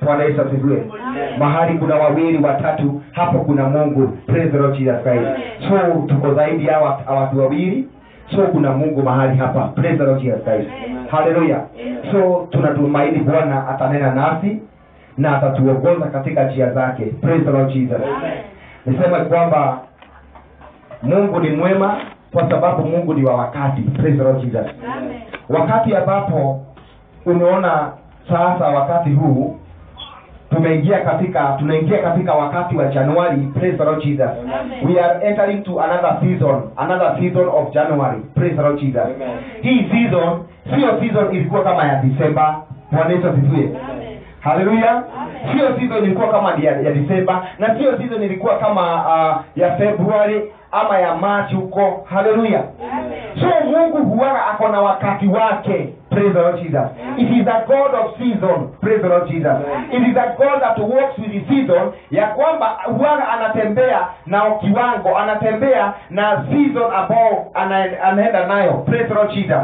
bwana yesu asifiwe mahali kuna wawili watatu hapo kuna mungu praise the lord jesus christ so tuko zaidi ya wa- ya watu wawili so kuna mungu mahali hapa praise the lord jesus christ haleluya so tunatumaini bwana atanena nasi na atatuongoza katika njia zake praise the lord jesus nisema kwamba mungu ni mwema kwa sababu mungu ni wa wakati praise the lord jesus wakati ambapo unaona sasa wakati huu tumeingia katika tunaingia katika wakati wa januari praise the lord jesus we are entering to another season another season of january praise the lord jesus hii season sio season ilikuwa kama ya disemba bwana yesu asifiwe haleluya sio season ilikuwa kama ya, ya disemba na sio season ilikuwa kama uh, ya februari ama ya march huko haleluya so mungu huwaga ako na wakati wake praise the lord jesus it is a god of season praise the lord jesus it is a god that works with the season ya kwamba huwaga anatembea na kiwango anatembea na season ambao ana- anaenda nayo praise the lord jesus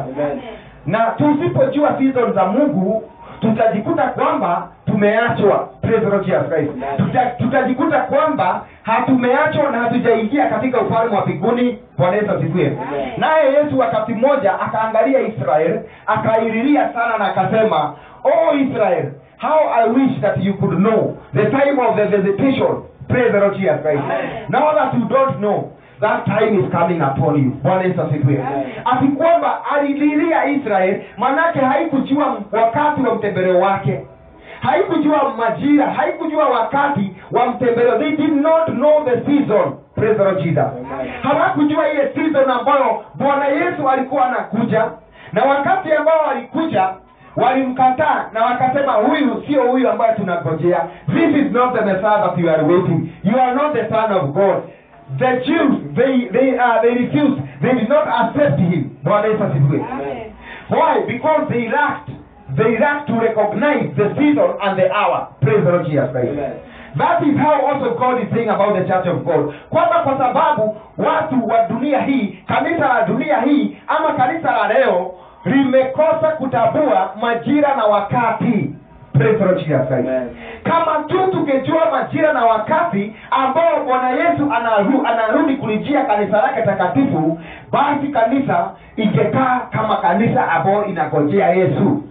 na tusipojua season za mungu tutajikuta kwamba tumeachwa Praise the Lord Jesus Christ. Tuta, tutajikuta kwamba hatumeachwa na hatujaingia katika ufalme wa mbinguni bwana yesu asifiwe naye yesu wakati mmoja akaangalia israel akaililia sana na akasema oh israel how i wish that you could know the time of the visitation praise the Lord Jesus Christ. now that you don't know that time is coming upon you bwana yesu asifiwe ati kwamba alililia israel manake haikujua wakati wa mtembeleo wake haikujua majira haikujua wakati wa mtembeleo they did not know the season praise the Lord Jesus hawakujua ile season ambayo bwana yesu alikuwa anakuja na wakati ambao alikuja walimkataa na wakasema huyu sio huyu ambaye tunagojea this is not the messiah that you are waiting you are not the son of god the jews they they uh, they refused they did not accept him bwana yesu asifiwe why because they lacked they lacked to recognize the season and the hour praise the lord jesus christ that is how also god is saying about the church of god kwamba kwa sababu watu wa dunia hii kanisa la dunia hii ama kanisa la leo limekosa kutambua majira na wakati Praise the Lord Jesus Christ. kama tu tungejua majira na wakati ambao bwana yesu anaru, anarudi kulijia kanisa lake takatifu basi kanisa ingekaa kama kanisa ambayo inagojea yesu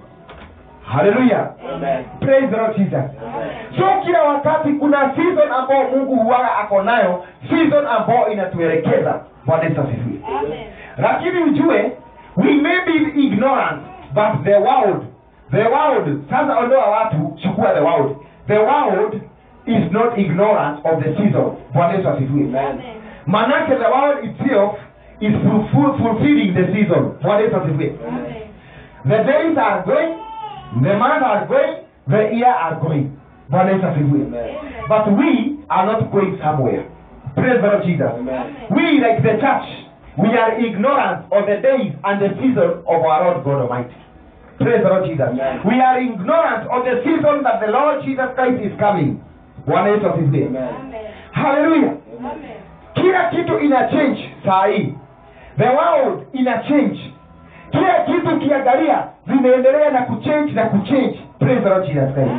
haleluya praise the Lord Jesus. so kila wakati kuna season ambao mungu huwaga ako nayo season ambao inatuelekeza bwana yesu asifiwe lakini ujue we may be ignorant but the world the world sasa ondoa watu chukua the world the world is not ignorant of the season bwana yesu asifiwe manake the world itself is fulfill, fulfilling the season bwana yesu asifiwe the days are going the months are going the year are going bwana yesu asifiwe but we are not going somewhere praise the lord jesus we like the church we are ignorant of the days and the season of our lord god almighty praise the lord jesus we are ignorant of the season that the lord jesus christ is coming bwana yesu asifiwe haleluya kila kitu ina change saa hii the world ina change kila kitu ukiangalia zinaendelea na kuchange na kuchange praise the lord jesus christ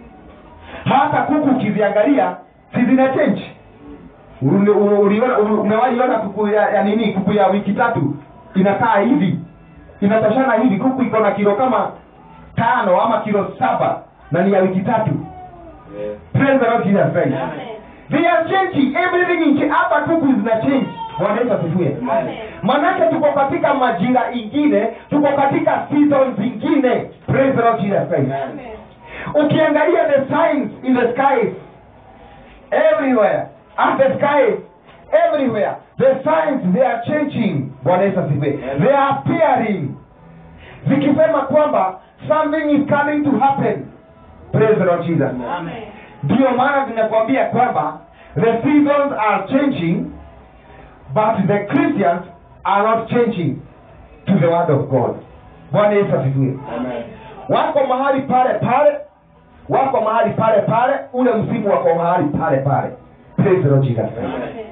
hata kuku ukiziangalia si zina change Ule- ule- uliona- ule- umewaiona kuku ya, ya nini kuku ya wiki tatu inakaa hivi inatoshana hivi kuku iko na kilo kama tano ama kilo saba na ni ya wiki tatu praise the lord jesus christ they are changing everything in hata kuku zina change bwana yesu asifiwe manake tuko katika majira ingine tuko katika season zingine praise the lord jesus christ ukiangalia the signs in the skies everywhere and the skies everywhere the signs they are changing bwana yesu asifiwe they are appearing zikisema kwamba something is coming to happen praise the lord jesus ndiyo maana zinakwambia kwamba the seasons are changing but the christians are not changing to the word of god bwana yesu asifiwe wako mahali pale pale wako mahali pale pale ule msimu wako mahali pale pale Praise the Lord Jesus Christ.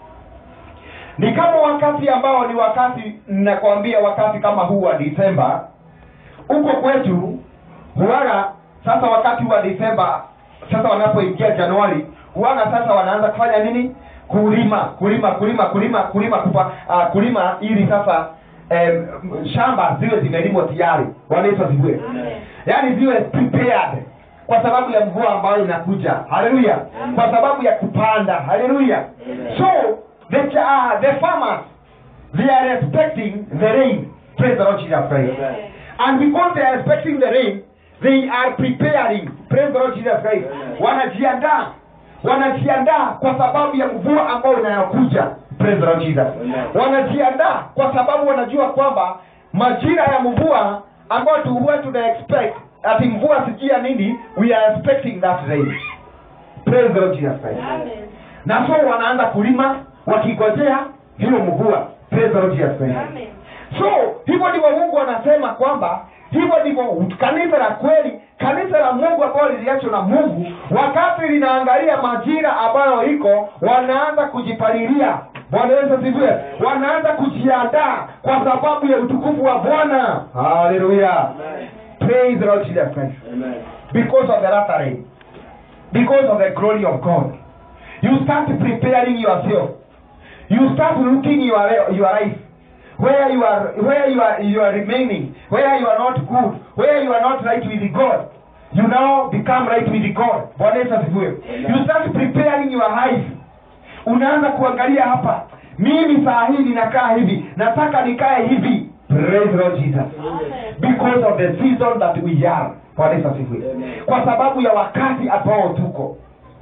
ni kama wakati ambao ni wakati nakwambia wakati kama huu wa disemba huko kwetu huwaga sasa wakati wa Desemba sasa wanapoingia Januari huanga sasa wanaanza kufanya nini kulima kulima kulima kulima kulima kupa, uh, kulima ili sasa em, shamba ziwe zimelimwa tayari wanaitwa ziwe yaani ziwe prepared kwa sababu ya mvua ambayo inakuja haleluya kwa sababu ya kupanda haleluya so the, uh, the farmers they are expecting the rain praise the lord jesus christ and because they are expecting the rain they are preparing praise the lord jesus christ wanajiandaa wanajiandaa kwa sababu ya mvua ambayo inayokuja praise the lord jesus wanajiandaa kwa sababu wanajua kwamba majira ya mvua ambayo tu huwa tuna expect ati mvua sijia nini we are expecting that rain praise the lord jesus christ na so wanaanza kulima wakigojea hiyo mvua praise the lord jesus christ so hivyo ndivyo mungu anasema kwamba hivyo ndivyo kanisa la kweli kanisa la mungu ambayo liliachwa na mungu wakati linaangalia majira ambayo iko wanaanza kujipalilia bwana yesu asifiwe wanaanza kujiandaa kwa sababu ya utukufu wa bwana haleluya praise the lord jesus christ because of the latter rain because of the glory of god you start preparing yourself you start looking your, your life where you are where you are you are remaining where you are not good where you are not right with god you now become right with god bwana yesu asifiwe you start preparing your life unaanza kuangalia hapa mimi saa hii ninakaa hivi nataka nikae hivi praise the lord jesus because of the season that we are bwana yesu asifiwe kwa sababu ya wakati ambao tuko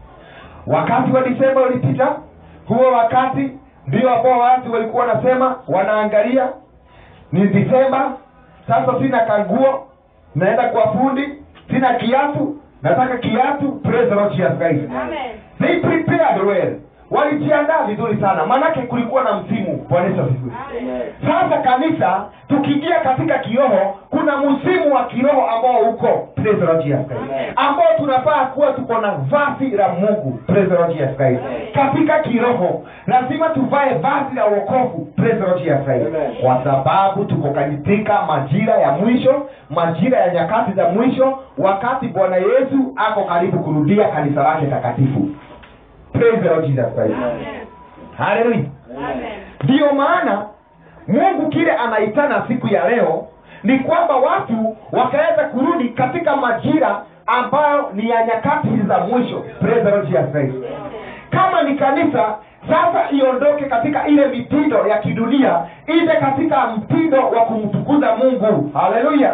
wakati wa disemba ulipita huo wakati ndio ambao watu walikuwa wanasema wanaangalia ni disemba sasa sina kanguo naenda kwa fundi sina kiatu nataka kiatu praise the lord jesus christ they prepared well walijiandaa vizuri sana maanake kulikuwa na msimu bwana yesu asifiwe sasa kanisa tukiingia katika kiroho kuna msimu wa kiroho ambao uko praise the Lord Jesus Christ. ambao tunafaa kuwa tuko na vazi la mungu praise the Lord Jesus Christ. katika kiroho lazima tuvae vazi la wokovu praise the Lord Jesus Christ. kwa sababu tuko katika majira ya mwisho majira ya nyakati za mwisho wakati bwana yesu ako karibu kurudia kanisa lake takatifu praise the Lord Jesus Christ. haleluya ndiyo maana mungu kile anaitana siku ya leo ni kwamba watu wakaweza kurudi katika majira ambayo ni ya nyakati hizi za mwisho Praise the Lord Jesus Christ. kama ni kanisa sasa iondoke katika ile mitindo ya kidunia ije katika mtindo wa kumtukuza mungu haleluya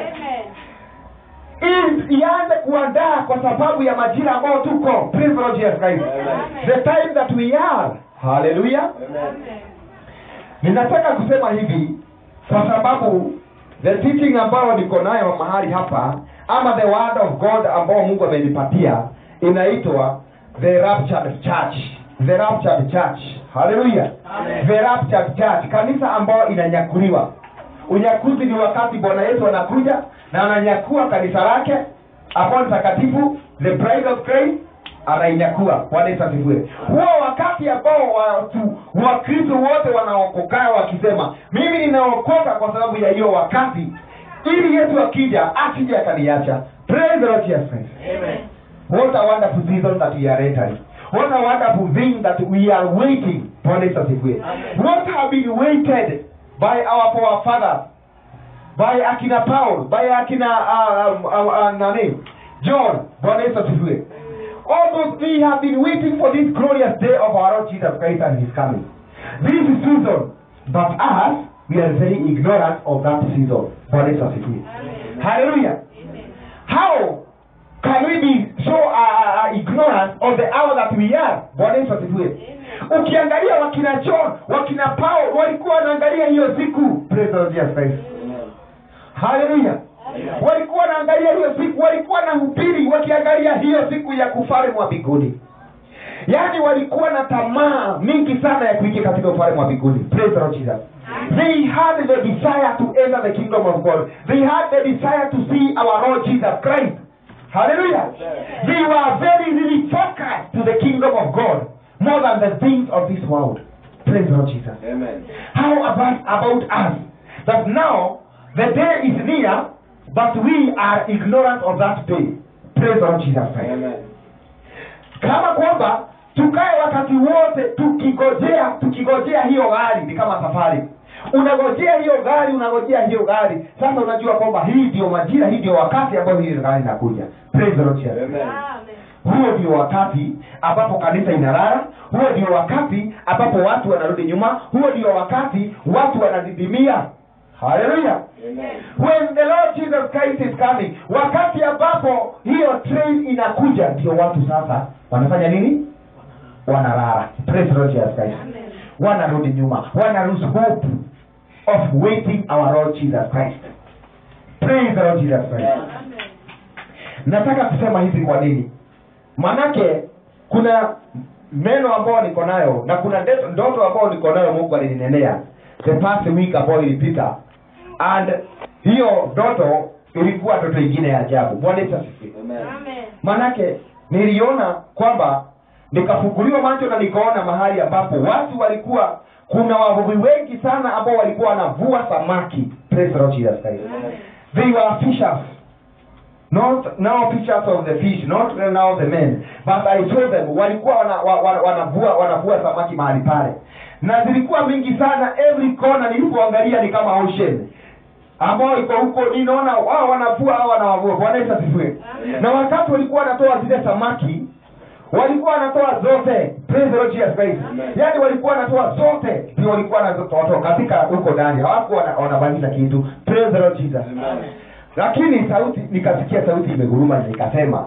ili ianze kuandaa kwa sababu ya majira ambayo tuko Praise the Lord Jesus Christ. the time that we are haleluya ninataka kusema hivi kwa sababu the teaching ambayo niko nayo mahali hapa ama the word of god ambao mungu amenipatia inaitwa the raptured church the raptured church haleluya the raptured church kanisa ambayo inanyakuliwa unyakuzi ni wakati bwana yesu anakuja na ananyakua kanisa lake ambao ni takatifu the bride of Christ anainyakua bwana yesu asifiwe huo wakati ambao watu wakristo wote wanaokokaa wakisema mimi ninaokoka kwa sababu ya hiyo wakati ili yesu akija asije akaniacha praise the lord jesus christ what a wonderful season that we are entering what a wonderful thing that we are waiting bwana yesu asifiwe what have been waited by our forefathers by akina paul by akina uh, uh, uh, uh, nani john bwana yesu asifiwe all those we have been waiting for this glorious day of our lord jesus christ and his coming this is season but us we are very ignorant of that season bwana yesu asifiwe hallelujah how can we be so uh, uh, ignorant of the hour that we are bwana yesu asifiwe ukiangalia wakina john wakina paul walikuwa wanaangalia hiyo siku praise the Lord Jesus Christ haleluya walikuwa wanaangalia hiyo siku walikuwa na hubiri wakiangalia hiyo siku ya ufalme wa mbinguni yaani walikuwa na tamaa mingi sana ya kuingia katika ufalme wa mbinguni praise the Lord Jesus they had the desire to enter the kingdom of god they had the desire to see our lord jesus christ hallelujah they were very really focused to the kingdom of god more than the things of this world praise the Lord jesus Amen. how about about us that now the day is near but we are ignorant of that day praise the Lord Jesus Christ Amen. kama kwamba tukae wakati wote tukigojea tukigojea hiyo gari ni kama safari unagojea hiyo gari unagojea hiyo gari sasa unajua kwamba hii ndio majira hii ndio wakati ambao hiyo gari inakuja praise the Lord Jesus Amen. huo ndio wakati ambapo kanisa inalala huo ndio wakati ambapo watu wanarudi nyuma huo ndio wakati watu wanadidimia haleluya Amen. when the lord jesus christ is coming wakati ambapo hiyo train inakuja ndio watu sasa wanafanya nini wanalala praise the lord jesus christ wanarudi nyuma wana lose hope of waiting our lord jesus christ praise the lord jesus christ nataka kusema hivi kwa nini manake kuna meno ambayo niko nayo na kuna ndeto- ndoto ambayo niko nayo mungu alininenea the past week ambayo ilipita and hiyo ndoto ilikuwa ndoto ingine ya ajabu bwana Yesu asifiwe Amen. manake niliona kwamba nikafunguliwa macho na nikaona mahali ambapo watu walikuwa kuna wavuvi wengi sana ambao walikuwa wanavua samaki praise the Lord Jesus Christ they were fishers not now fishers of the fish not now the men but i saw them walikuwa wana, wa, wa, wanavua wanavua samaki mahali pale na zilikuwa mingi sana every corner nilipoangalia ni kama ocean ambao iko huko ninaona wao wanavua hao wanawavua bwana yesu asifiwe na wakati walikuwa wanatoa zile samaki walikuwa wanatoa zote praise the Lord Jesus Christ Amen. yaani walikuwa wanatoa zote ndio walikuwa wanatoa katika huko ndani hawakuwa wana- wanabakisha kitu praise the Lord Jesus Amen. lakini sauti nikasikia sauti imeguruma na ikasema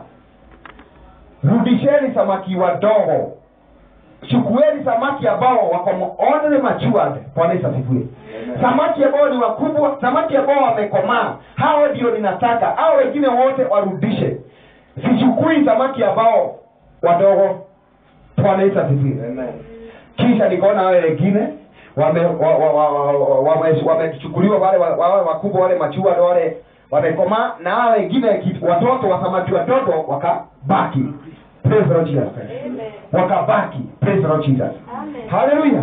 rudisheni samaki wadogo chukueni samaki ambao wako only matured bwana yesu asifiwe Amen. samaki ambao ni wakubwa samaki ambao wamekomaa hao ndio ninataka hao wengine wote warudishe sichukui samaki ambao wadogo bwana yesu asifiwe Amen. kisha nikaona wale wengine wamechukuliwa wa, wa, wa, wa, wa, wame- wamechukuliwa wale wa- wale wakubwa wale machua wale wamekomaa na hao wengine ki- watoto wa samaki watoto wakabaki praise the Lord Jesus Christ. wakabaki praise the Lord Jesus haleluya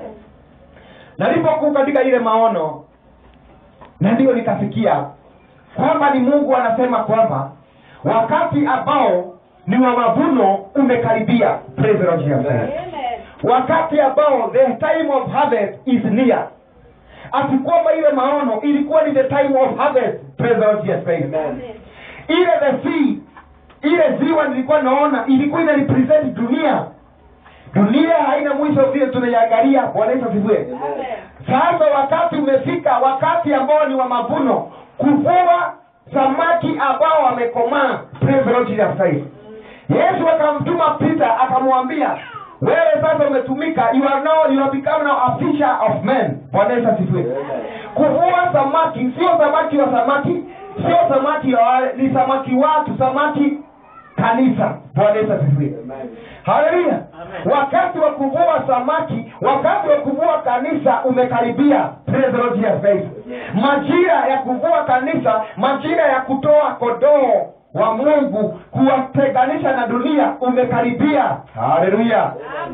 nalipokuwa katika ile maono na ndiyo nikasikia kwamba ni mungu anasema kwamba wakati ambao ni wa mavuno umekaribia praise the Lord Jesus Christ wakati ambao the time of harvest is near ati kwamba ile maono ilikuwa ni the time of harvest praise the Lord Jesus Christ Amen. ile the sea ile ziwa nilikuwa naona ilikuwa ina represent dunia dunia haina mwisho vile tunaiangalia bwana yesu asifiwe sasa wakati umefika wakati ambao ni wa mavuno kuvua samaki ambao wamekomaa praise the Lord Jesus Christ yesu akamtuma peter akamwambia wewe sasa umetumika you are now you have become now a fisher of men bwana yesu asifiwe kuvua samaki sio samaki wa samaki sio samaki wa wale ni samaki watu samaki kanisa bwana yesu asifiwe Amen. haleluya wakati wa kuvua samaki wakati wa kuvua kanisa umekaribia Praise the Lord Jesus Christ. majira ya kuvua kanisa majira ya kutoa kodoo wa mungu kuwatenganisha na dunia umekaribia haleluya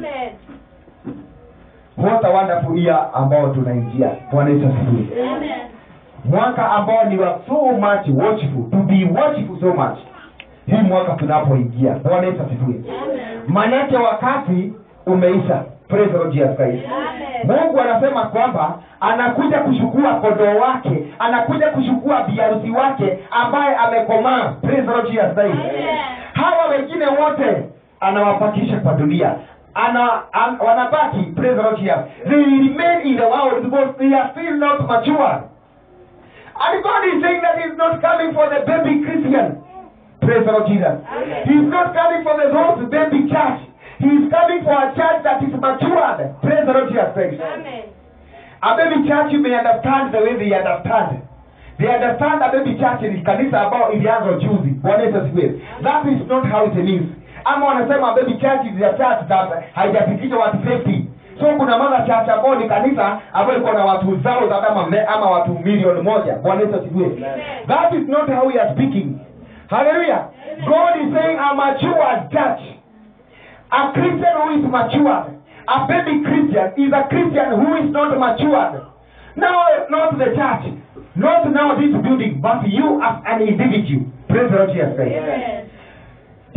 what a wonderful year ambao tunaingia bwana yesu asifiwe mwaka ambao ni wa so much watchful to be watchful so much hii mwaka tunapoingia bwana yesu asifiwe manake wakati umeisha Praise the Lord Jesus Christ. mungu anasema kwamba anakuja kuchukua kondoo wake anakuja kuchukua biarusi wake ambaye amekomaa Praise the Lord Jesus Christ. hawa wengine wote anawapakisha kwa dunia ana an, wanabaki praise the Lord Jesus. they remain in the world because they are still not mature and God is saying that he's not coming for the baby Christian praise the Lord Jesus he's not coming for the those baby church he's coming for a church that is matured praise the Lord Jesus Christ a baby church you may understand the way they understand they understand a baby church ni kanisa ambao ilianza juzi bwana yesu asifiwe that is not how it means ama wanasema a baby church is a church that haijafikisha watu 50 so kuna mother church ambao ni kanisa ambayo iko na watu zao za kama me- ama watu milioni moja bwana yesu asifiwe that is not how we are speaking hallelujah god is saying a matured church a Christian who is matured, a baby Christian is a Christian who is not matured. Now, not the church, not now this building, but you as an individual. Praise the Lord Jesus Christ.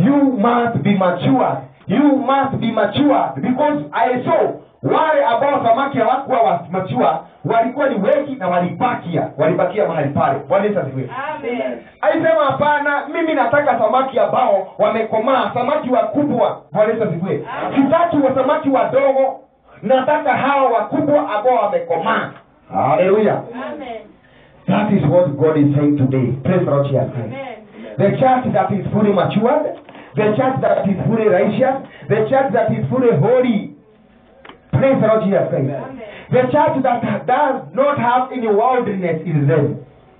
you must be matured you must be matured because i saw wale ambao samaki hawakuwa wa- mature walikuwa ni wengi na walibakia walibakia mahali pale bwana yesu asifiwe Amen. alisema hapana mimi nataka samaki ambao wamekomaa samaki wakubwa bwana yesu asifiwe sitaki wa samaki wadogo nataka hawa wakubwa ambao wamekomaa haleluya Amen. that is what god is saying today praise the lord Jesus Christ. Amen. the church that is fully matured the church that is fully righteous the church that is fully holy praise the lord jesus christ Amen. the church that does not have any worldliness in them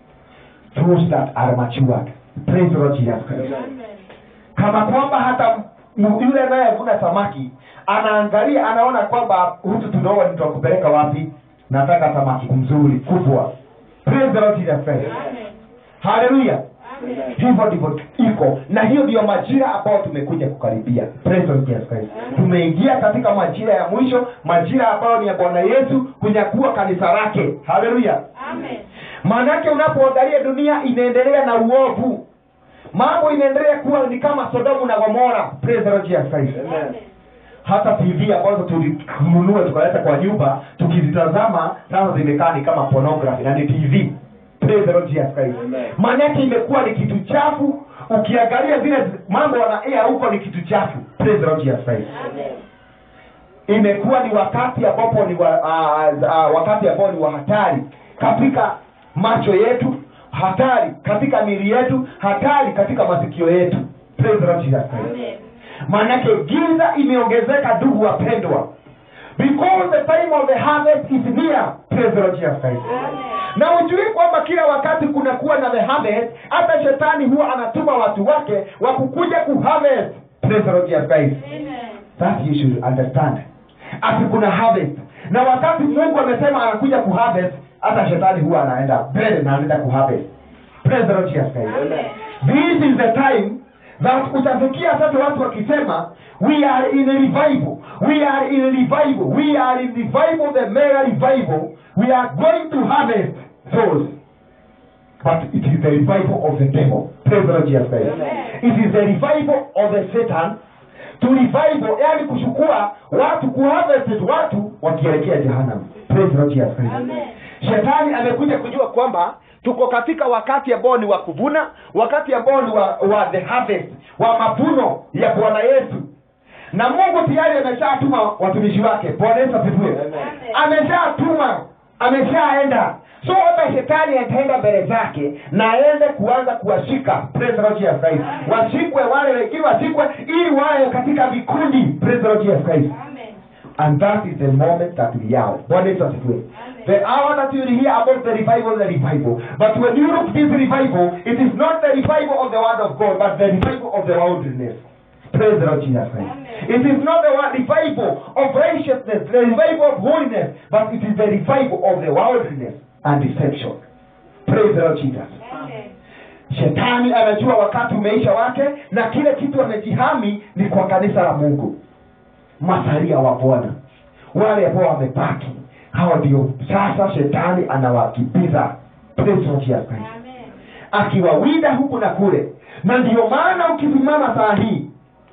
those that are matured praise the lord jesus christ Amen. kama kwamba hata m- yule anayevuna samaki anaangalia anaona kwamba hutu tunaoa nitakupeleka wapi nataka samaki mzuri kubwa praise the lord jesus christ Amen. haleluya Amen. hivyo ndivyo iko na hiyo ndiyo majira ambayo tumekuja kukaribia Praise the Lord Jesus Christ. tumeingia katika majira ya mwisho majira ambayo ni ya bwana yesu kunyakuwa kanisa lake haleluya Amen. maanake unapoangalia dunia inaendelea na uovu mambo inaendelea kuwa ni kama sodomu na gomora Praise the Lord Jesus Christ. Amen. hata tv ambazo tulinunua tukaleta kwa nyumba tukizitazama sasa zimekaa ni kama pornography na ni tv Praise the Lord Jesus Christ. Amen. maanake imekuwa ni kitu chafu ukiangalia zile mambo wanaea huko ni kitu chafu Praise the Lord Jesus Christ. Amen. imekuwa ni wakati ambapo ni wa, uh, uh, wakati ambao ni wa hatari katika macho yetu hatari katika mili yetu hatari katika masikio yetu Praise the Lord Jesus Christ Amen. maanake giza imeongezeka ndugu wapendwa because the time of the harvest is near praise the Lord Jesus Christ Amen. na ujui kwamba kila wakati kunakuwa na the harvest hata shetani huwa anatuma watu wake wa kukuja kuharvest praise the Lord Jesus Christ Amen. that you should understand ati kuna harvest na wakati mungu amesema anakuja kuharvest hata shetani huwa anaenda mbele na anaenda kuharvest praise the Lord Jesus Christ Amen. this is the time that utafikia sasa watu wakisema we are in a revival we are in a revival we are in revival the mega revival we are going to harvest souls but it is the revival of the devil praise the Lord Jesus Christ Amen. it is the revival of the satan to revival yani kuchukua watu kuharvest watu wakielekea jehanamu praise the Lord Jesus Christ Amen. shetani amekuja kujua kwamba tuko katika wakati ambao ni wa kuvuna wakati ambao ni wa, wa the harvest wa mavuno ya bwana yesu na mungu tayari ameshatuma watumishi wake bwana yesu asifiwe Amen. ameshatuma ameshaenda so hata shetani ataenda mbele zake na aende kuanza kuwashika Praise the Lord Jesus Christ. Amen. washikwe wale wengine washikwe ili wawe katika vikundi Praise the Lord Jesus Christ Amen. and that is the moment that we are bwana yesu asifiwe Amen. the hour that you will hear about the revival the revival but when you look this revival it is not the revival of the word of god but the revival of the worldliness praise the lord jesus christ Amen. it is not the word revival of righteousness the revival of holiness but it is the revival of the worldliness and deception praise the lord jesus Amen. shetani anajua wakati umeisha wake na kile kitu amejihami ni kwa kanisa la mungu masalia wa bwana wale ambao wamebaki hao ndio sasa shetani anawakimbiza Praise the Lord Jesus Christ. Amen. akiwawinda huku na kule na ndio maana ukisimama saa hii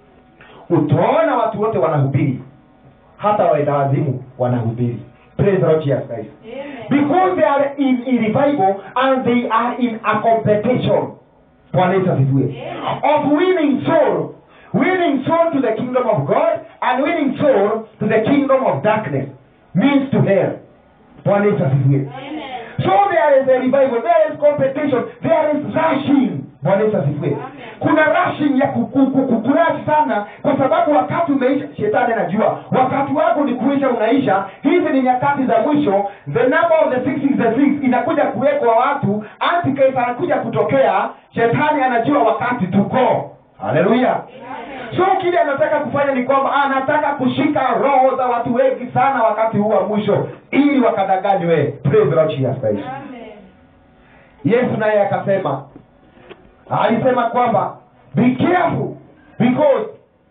utaona watu wote wanahubiri hata waenda wazimu wanahubiri Praise the Lord Jesus Christ Amen. because they are in, in revival and they are in a competition bwana yesu asifiwe of winning soul winning soul to the kingdom of god and winning soul to the kingdom of darkness means to hell bwana yesu asifiwe Amen. so there is a revival there is competition there is rushing bwana yesu asifiwe kuna rushing ya kukurashi sana kwa sababu wakati umeisha shetani anajua wakati wako ni kuisha unaisha hizi ni nyakati za mwisho the number of the six is the six inakuja kuwekwa watu antichrist anakuja kutokea shetani anajua wakati tuko haleluya so kile anataka kufanya ni kwamba anataka kushika roho za watu wengi sana wakati huu wa mwisho ili wakadanganywe praise the Lord Jesus Christ Amen. yesu naye akasema alisema kwamba be careful because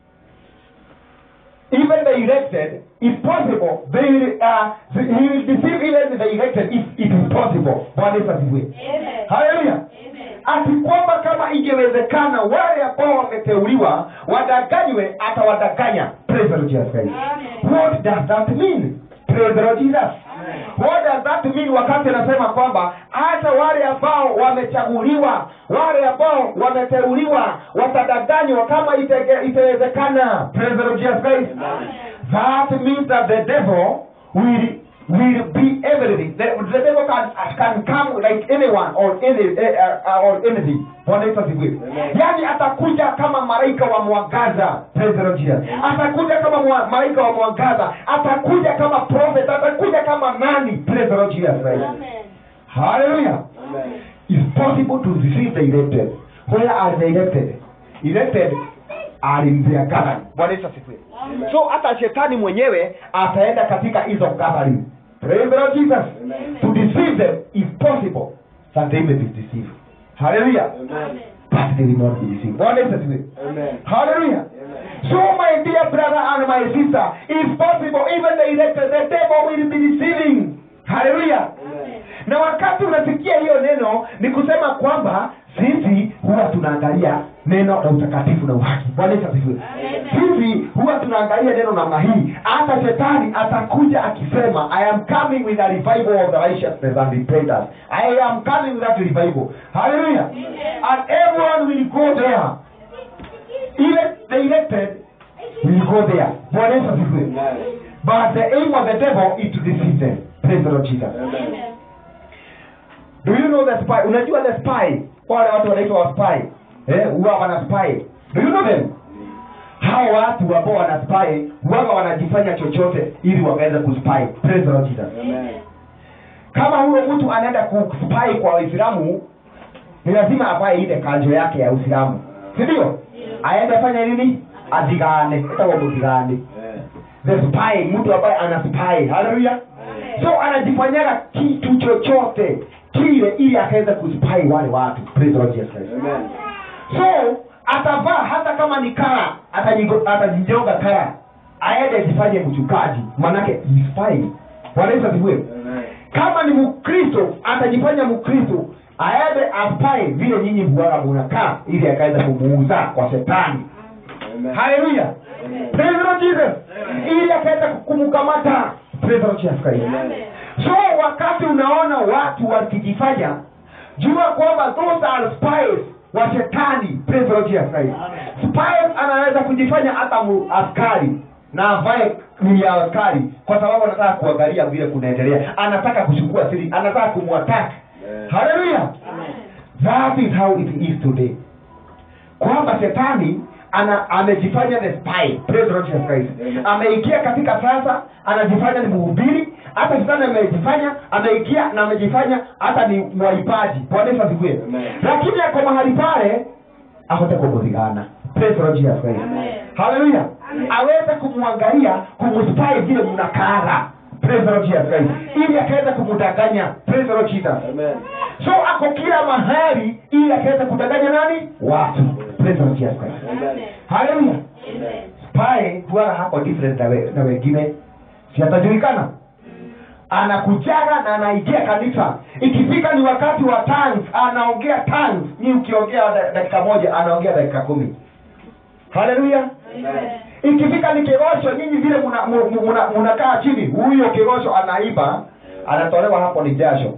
even the elected if possible they, uh, he will deceive even the elected if it is possible bwana yesu asifiwe Amen. haleluya Amen. ati kwamba kama ingewezekana wale ambao wameteuliwa wadanganywe atawadanganya praise the Lord Jesus Christ what does that mean praise the Lord Jesus what does that mean wakati anasema kwamba hata wale ambao wamechaguliwa wale ambao wameteuliwa watadanganywa kama itege- itawezekana praise the Lord Jesus Christ that means that the devil will will be everything the, the devil can, can come like anyone or any uh, uh, or anything Bwana Yesu asifiwe yaani atakuja kama malaika wa mwangaza praise the Lord Jesus atakuja kama mwa, malaika wa mwangaza atakuja kama prophet atakuja kama nani praise the Lord Jesus Christ hallelujah it's possible to deceive the elected where are the elected elected are in their gathering Bwana Yesu asifiwe so hata shetani mwenyewe ataenda katika hizo gathering praise the Lord Jesus to deceive them is possible that they may be deceived hallelujah but they will not be deceived Bwana Yesu asifiwe hallelujah so my dear brother and my sister it's possible even the elected the devil will be deceiving hallelujah na wakati unasikia hiyo neno ni kusema kwamba sisi huwa tunaangalia neno la utakatifu na uhaki bwana yesu asifiwe sisi huwa tunaangalia neno namna hii hata shetani atakuja akisema i am coming with a revival of the righteousness and repentance i am coming with that revival hallelujah and everyone will go there even the elected will go there bwana yesu asifiwe but the aim of the devil is to deceive them praise the lord jesus do you know the spy unajua the spy wale watu wanaitwa wa spy eh huwa wana spy do you know them hao watu ambao wana spy huwa wanajifanya chochote ili waweze kuspy praise the lord jesus kama huyo mtu anaenda kuspy kwa waislamu ni lazima avae ile kanjo yake ya uislamu si ndio aende fanya nini adigane itakuwa mudigane the spy mtu ambaye ana spy haleluya so anajifanyaga kitu chochote kile ili akaweza kuspy wale watu praise the Lord Jesus Christ so atavaa hata kama ni kara atajigo- atajijonga kara aende ajifanye mchungaji manake he spy Bwana Yesu asifiwe kama ni mkristo atajifanya mkristo aende aspy vile nyinyi bwana munakaa ili akaweza kumuuza kwa shetani haleluya praise the Lord Jesus ili akaweza kumkamata praise the Lord Jesus Christ so wakati unaona watu wakijifanya jua kwamba those are spies wa shetani praise the Lord Jesus Christ spies anaweza kujifanya hata mu- askari na avae ni ya askari kwa sababu anataka kuangalia vile kunaendelea anataka kuchukua siri anataka kumwataka haleluya that is how it is today kwamba shetani ana amejifanya the spy praise the Lord Jesus Christ Amen. ameingia katika sasa anajifanya ni mhubiri hata shetani amejifanya ameingia na amejifanya hata ni mwaipaji bwana Yesu asifiwe Amen. lakini ako mahali pale ahote kumudhigana praise the Lord Jesus Christ Amen. haleluya aweze kumwangalia kumspy vile mnakara praise the Lord Jesus Christ ili akaweza kumdanganya praise the Lord Jesus so ako kila mahali ili akaweza kudanganya nani watu praise the Lord Jesus Christ haleluya spy huwa hako different na, we, na wengine si atajulikana anakujaga na anaingia kanisa ikifika ni wakati wa tongues anaongea tongues ni ukiongea da- dakika moja anaongea dakika kumi haleluya ikifika ni kirosho nyinyi vile mnakaa muna, muna, mnakaa chini huyo kirosho anaiba anatolewa hapo ni jasho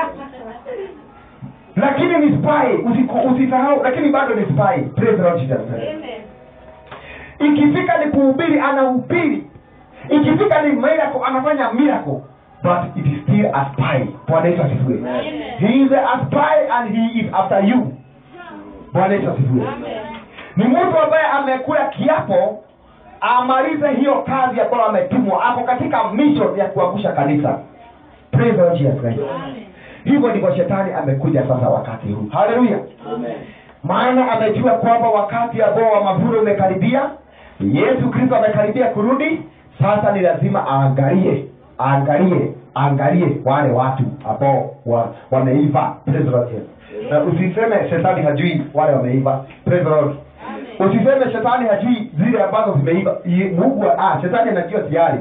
lakini ni spy usiku- usisahau lakini bado ni spy praise the Lord Jesus ikifika ni kuhubiri anahubiri ikifika ni miracle anafanya miracle but it is still a spy bwana yesu asifiwe he is a spy and he is after you bwana yesu asifiwe ni mtu ambaye amekula kiapo amalize hiyo kazi ambayo ametumwa ako katika mission ya kuangusha kanisa praise the Lord Jesus Christ hivyo ndivyo shetani amekuja sasa wakati huu haleluya maana amejua kwamba wakati ambao wa mavuno umekaribia yesu kristo amekaribia kurudi sasa ni lazima aangalie aangalie aangalie wale watu ambao wa, wameiva Praise the Lord, yes. na usiseme shetani hajui wale wameiva Praise the Lord. usiseme shetani hajui zile ambazo zimeiva I- mungu ah, shetani anajua tayari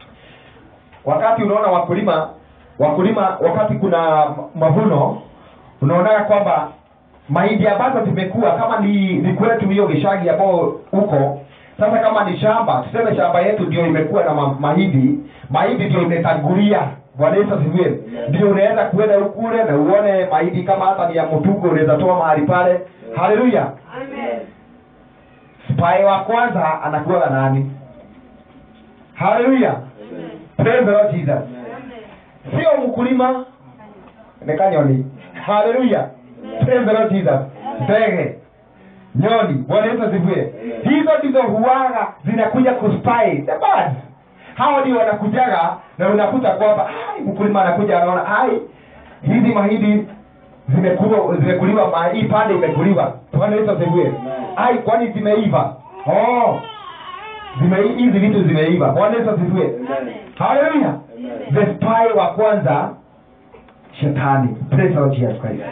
wakati unaona wakulima wakulima wakati kuna mavuno unaonaga kwamba mahindi ambazo zimekuwa kama ni ni kwetu hiyo gishagi ambao huko sasa kama ni shamba tuseme shamba yetu ndio imekuwa na ma, mahindi mahindi ndio imetangulia bwana yesu asifiwe ndio unaweza kuenda ukule na uone mahindi kama hata ni ya mtugo unaweza toa mahali pale haleluya spae wa kwanza anakuwa na nani haleluya praise the lord jesus sio mkulima nekanyoni haleluya praise the lord jesus ndege nyoni bwana yesu asifiwe hizo ndizo huwaga zinakuja kuspy the birds hao ndio wanakujaga na unakuta kwamba "Ai, mkulima anakuja anaona ai hizi mahindi zimekuliwa zimekuliwa ma- hii pande imekuliwa bwana yesu asifiwe ai kwani zimeiva oh zime hizi vitu zimeiva bwana yesu asifiwe haleluya the spy wa kwanza shetani praise the Lord Jesus Christ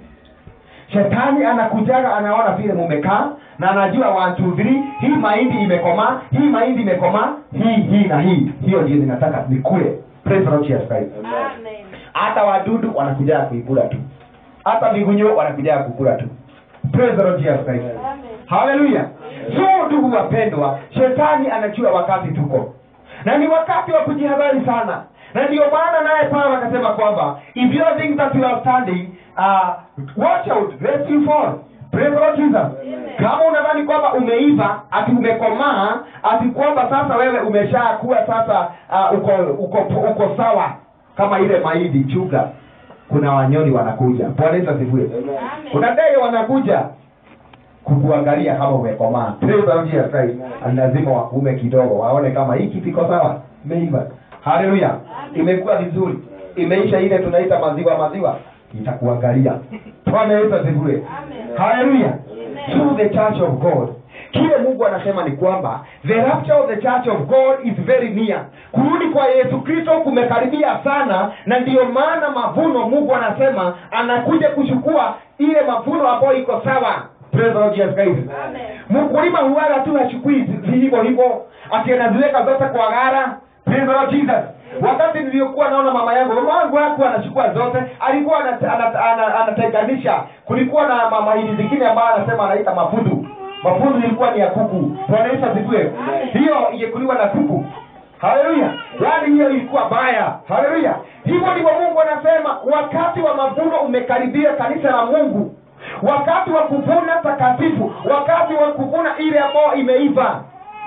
shetani anakujaga anaona vile mumekaa na anajua one two three hii mahindi imekomaa hii mahindi imekomaa hii hii na hii hiyo ndio ninataka nikule praise the Lord Jesus Christ hata wadudu wanakujaga kuikula tu hata migunyo wanakujaga kukula tu praise the Lord Jesus Christ haleluya so ndugu wapendwa shetani anajua wakati tuko na ni wakati wa kujihadhari sana na ndio maana naye paulo akasema kwamba if you think that you are standing uh, watch out lest you fall Praise the Lord Jesus. kama unadhani kwamba umeiva ati umekomaa ati kwamba sasa wewe umeshakuwa sasa uh, uko, uko uko sawa kama ile mahindi chuga kuna wanyoni wanakuja bwana yesu asifiwe kuna ndege wanakuja kukuangalia kama umekomaa Praise the Lord Jesus Christ. Ni lazima wakuume kidogo waone kama hii kitu iko sawa imeiva haleluya imekuwa vizuri imeisha ile tunaita maziwa maziwa itakuangalia bwana yesu asifiwe haleluya through the church of god kile mungu anasema ni kwamba the rapture of the church of god is very near kurudi kwa yesu kristo kumekaribia sana na ndiyo maana mavuno mungu anasema anakuja kuchukua ile mavuno ambayo iko sawa Praise the Lord Jesus Christ. mkulima huwaga tu hachukui zi- hivyo hivyo ati anaziweka zote kwa gara Praise the Lord Jesus. wakati niliyokuwa naona mama yangu mama wangu hakuwa anachukua zote alikuwa anat- anat- ana- anatenganisha kulikuwa na mama hili zingine ambayo anasema anaita mafudu mafudu ilikuwa ni ya kuku bwana yesu asifiwe hiyo ingekuliwa na kuku haleluya yaani hiyo ilikuwa baya haleluya hivyo ndivyo mungu anasema wakati wa mavuno umekaribia kanisa la mungu wakati wa kuvuna takatifu wakati wa kuvuna ile ambayo imeiva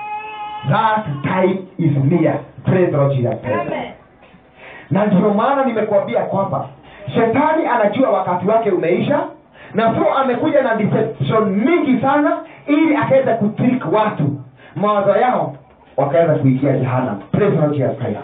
that time is near praise the Lord Jesus Christ na ndio maana nimekuambia kwamba shetani anajua wakati wake umeisha na so amekuja na deception mingi sana ili akaweza kutrik watu mawazo yao wakaweza kuingia jehana Praise the Lord Jesus Christ.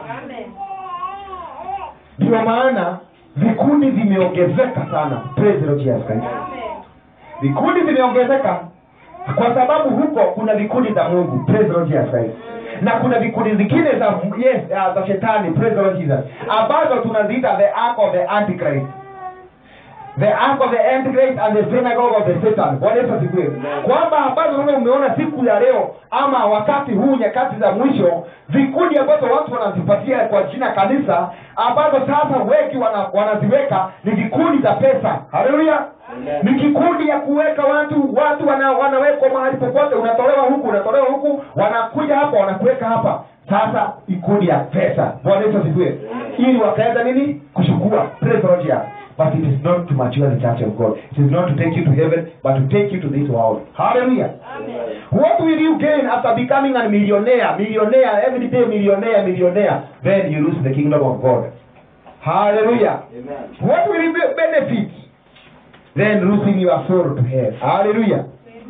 ndio maana vikundi vimeongezeka sana Praise the Lord Jesus Christ. vikundi vimeongezeka kwa sababu huko kuna vikundi za mungu Praise the Lord Jesus Christ. na kuna vikundi zingine za yes, uh, za shetani Praise the Lord Jesus ambazo tunaziita the ark of the antichrist the ark of the antichrist and the synagogue of the satan bwana yesu asifiwe kwamba ambazo wewe umeona siku ya leo ama wakati huu nyakati za mwisho vikundi ambazo watu wanazipatia kwa jina kanisa ambazo sasa wengi wana, wanaziweka ni vikundi za pesa haleluya ni kikundi ya kuweka watu watu wana, wanawekwa mahali popote unatolewa huku unatolewa huku wanakuja hapa wanakuweka hapa sasa ikundi ya pesa bwana yesu asifiwe ili wakaweza nini kuchukua Praise the Lord, yeah. but it is not to mature the church of god it is not to take you to heaven but to take you to this world hallelujah what will you gain after becoming a millionaire millionaire every day millionaire millionaire then you lose the kingdom of god hallelujah what will you be- benefit then losing your soul to hell hallelujah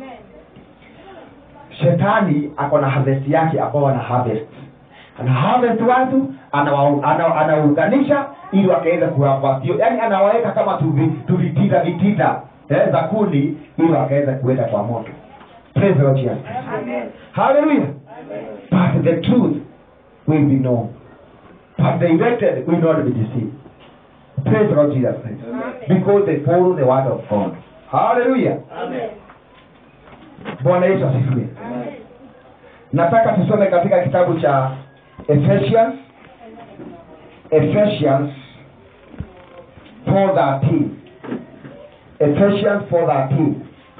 shetani ako na harvest yake ambao ana harvest ana harvest watu anawa- ana- anaunganisha ili wakaweza kuwapatio yani anawaweka kama tuvi- tuvitita vitita eh, za kundi ili wakaweza kuweka kwa moto Praise the Lord Jesus Christ. hallelujah but the truth will be known but the elected will not be deceived praise the Lord Jesus Christ. because they follow the word of God hallelujah bwana yesu asifiwe nataka tusome katika kitabu cha Ephesians Ephesians 4:13 Ephesians 4:13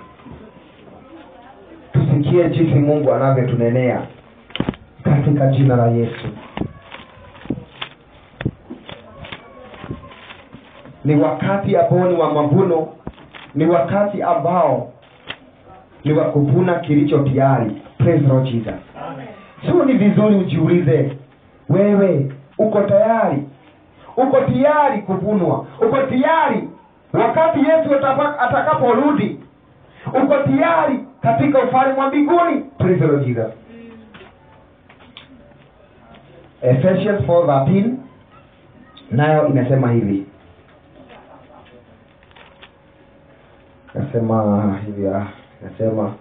tusikie jinsi mungu anavyotunenea katika jina la yesu ni wakati ambao ni wa mavuno ni wakati ambao ni wa kuvuna kilicho tayari praise the Lord jesus sio ni vizuri ujiulize wewe uko tayari uko tayari kuvunwa uko tayari wakati yesu atapa- atakaporudi uko tayari katika ufalme wa mbinguni praise the Lord jesus Ephesians 4:13 nayo inasema hivi nasema hivi ah, nasema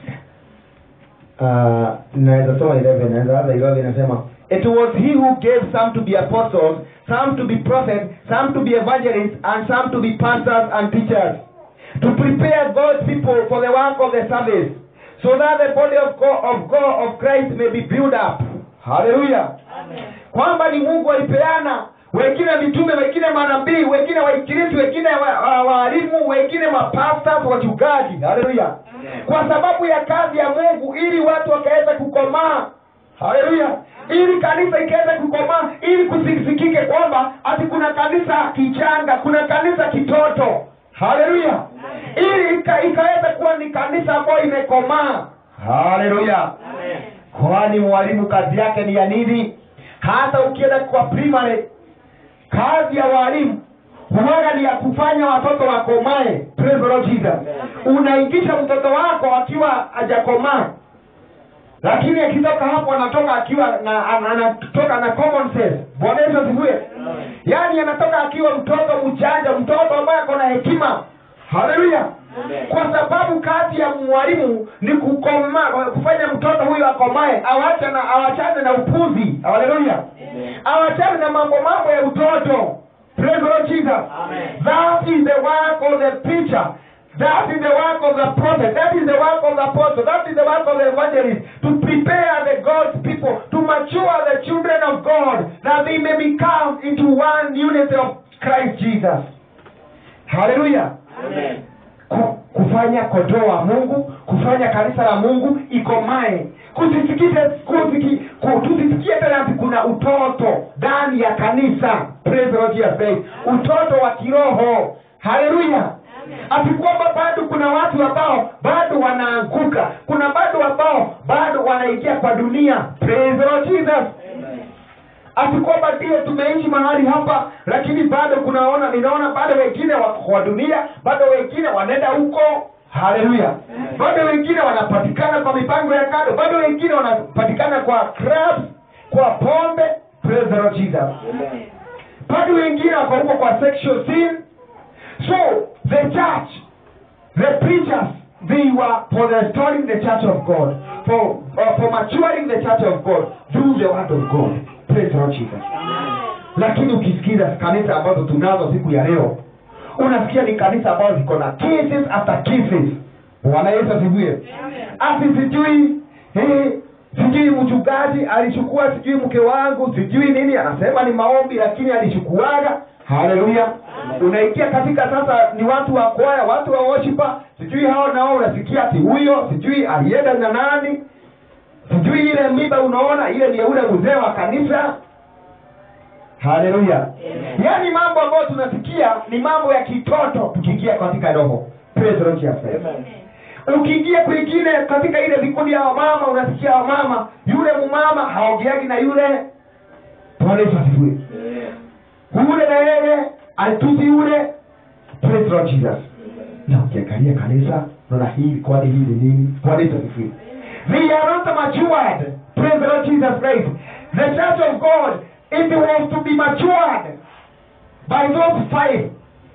uh, naweza soma 11 naweza anza 11 inasema it was he who gave some to be apostles some to be prophets some to be evangelists and some to be pastors and teachers to prepare God's people for the work of the service so that the body of God, of God of Christ may be built up hallelujah kwamba ni mungu alipeana wengine mitume wengine manabii wengine waikirisi wengine wa- wa- waalimu wengine mapastas wachungaji haleluya kwa sababu ya kazi ya mungu ili watu wakaweza kukomaa haleluya ili kanisa ikaweza kukomaa ili kusisikike kwamba ati kuna kanisa kichanga kuna kanisa kitoto haleluya ili ika, ikaweza kuwa ni kanisa ambayo imekomaa haleluya kwani mwalimu kazi yake ni ya nini hata ukienda kwa primary kazi ya walimu huwaga ni ya kufanya watoto wakomae Praise the Lord Jesus unaingisha mtoto wako akiwa hajakomaa lakini akitoka hapo anatoka akiwa na an- anatoka na common sense bwana yesu asifiwe yaani anatoka akiwa mtoto mchanja mtoto ambaye ako na hekima haleluya kwa sababu kazi ya mwalimu ni kukoma kufanya mtoto huyo akomae awache na awachane na upuzi haleluya awachane na mambo mambo ya utoto Praise the Lord Jesus. That is the work of the preacher. That is the work of the prophet. That is the work of the apostle. That is the work of the evangelist. To prepare the God's people, to mature the children of God, that they may become into one unity of Christ Jesus. Hallelujah. Ku- kufanya kondoo wa mungu kufanya kanisa la mungu ikomae kusisikize kusiki, ku, tusisikie tena ati kuna utoto ndani ya kanisa Praise the Lord Jesus Christ. utoto wa kiroho haleluya ati kwamba bado kuna watu ambao bado wanaanguka kuna bado ambao bado wanaingia kwa dunia Praise the Lord Jesus ati kwamba ndio tumeishi mahali hapa lakini bado kunaona ninaona bado wengine wako kwa dunia bado wengine wanaenda huko haleluya bado wengine wanapatikana kwa mipango ya kado bado wengine wanapatikana kwa clubs kwa pombe praise the Lord Jesus bado wengine wako huko kwa sexual sin so the church the preachers they were for restoring the church of god for, uh, for maturing the church of god through the word of god praise the Lord Jesus lakini ukisikiza kanisa ambazo tunazo siku ya leo unasikia ni kanisa ambazo ziko na cases after cases bwana yesu asifiwe ati sijui eh, sijui mchungaji alichukua sijui mke wangu sijui nini anasema ni maombi lakini alichukuaga haleluya unaingia katika sasa ni watu wa kwaya watu wa worshipa sijui hao nao unasikia ati huyo sijui alienda na nani sijui ile miba unaona ile ni ya ule mzee wa kanisa haleluya yaani mambo ambayo tunasikia ni mambo ya kitoto tukiingia katika roho Praise the Lord Jesus Christ. ukiingia kwingine katika ile vikundi ya wamama unasikia wamama yule mumama haongeagi na yule bwana yesu asifiwe ule na yeye alitusi yule Praise the Lord Jesus na ukiangalia kanisa naona hili kwani hii ni nini bwana yesu asifiwe they are not matured praise the Lord Jesus Christ the church of God it was to be matured by those five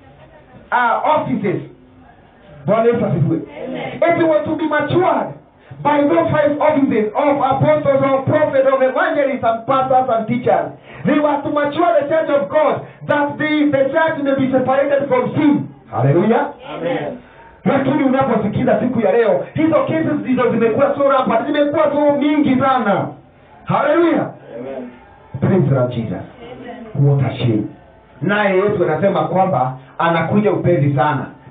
uh, offices bwana yesu asifiwe it was to be matured by those five offices of apostles of prophets of evangelists and pastors and teachers they were to mature the church of god that the, the church may be separated from sin haleluya lakini unaposikiza siku ya leo hizo cases ndizo zimekuwa so rampant zimekuwa so mingi sana haleluya praise the Lord jesus what a shame naye yesu anasema kwamba anakuja upesi sana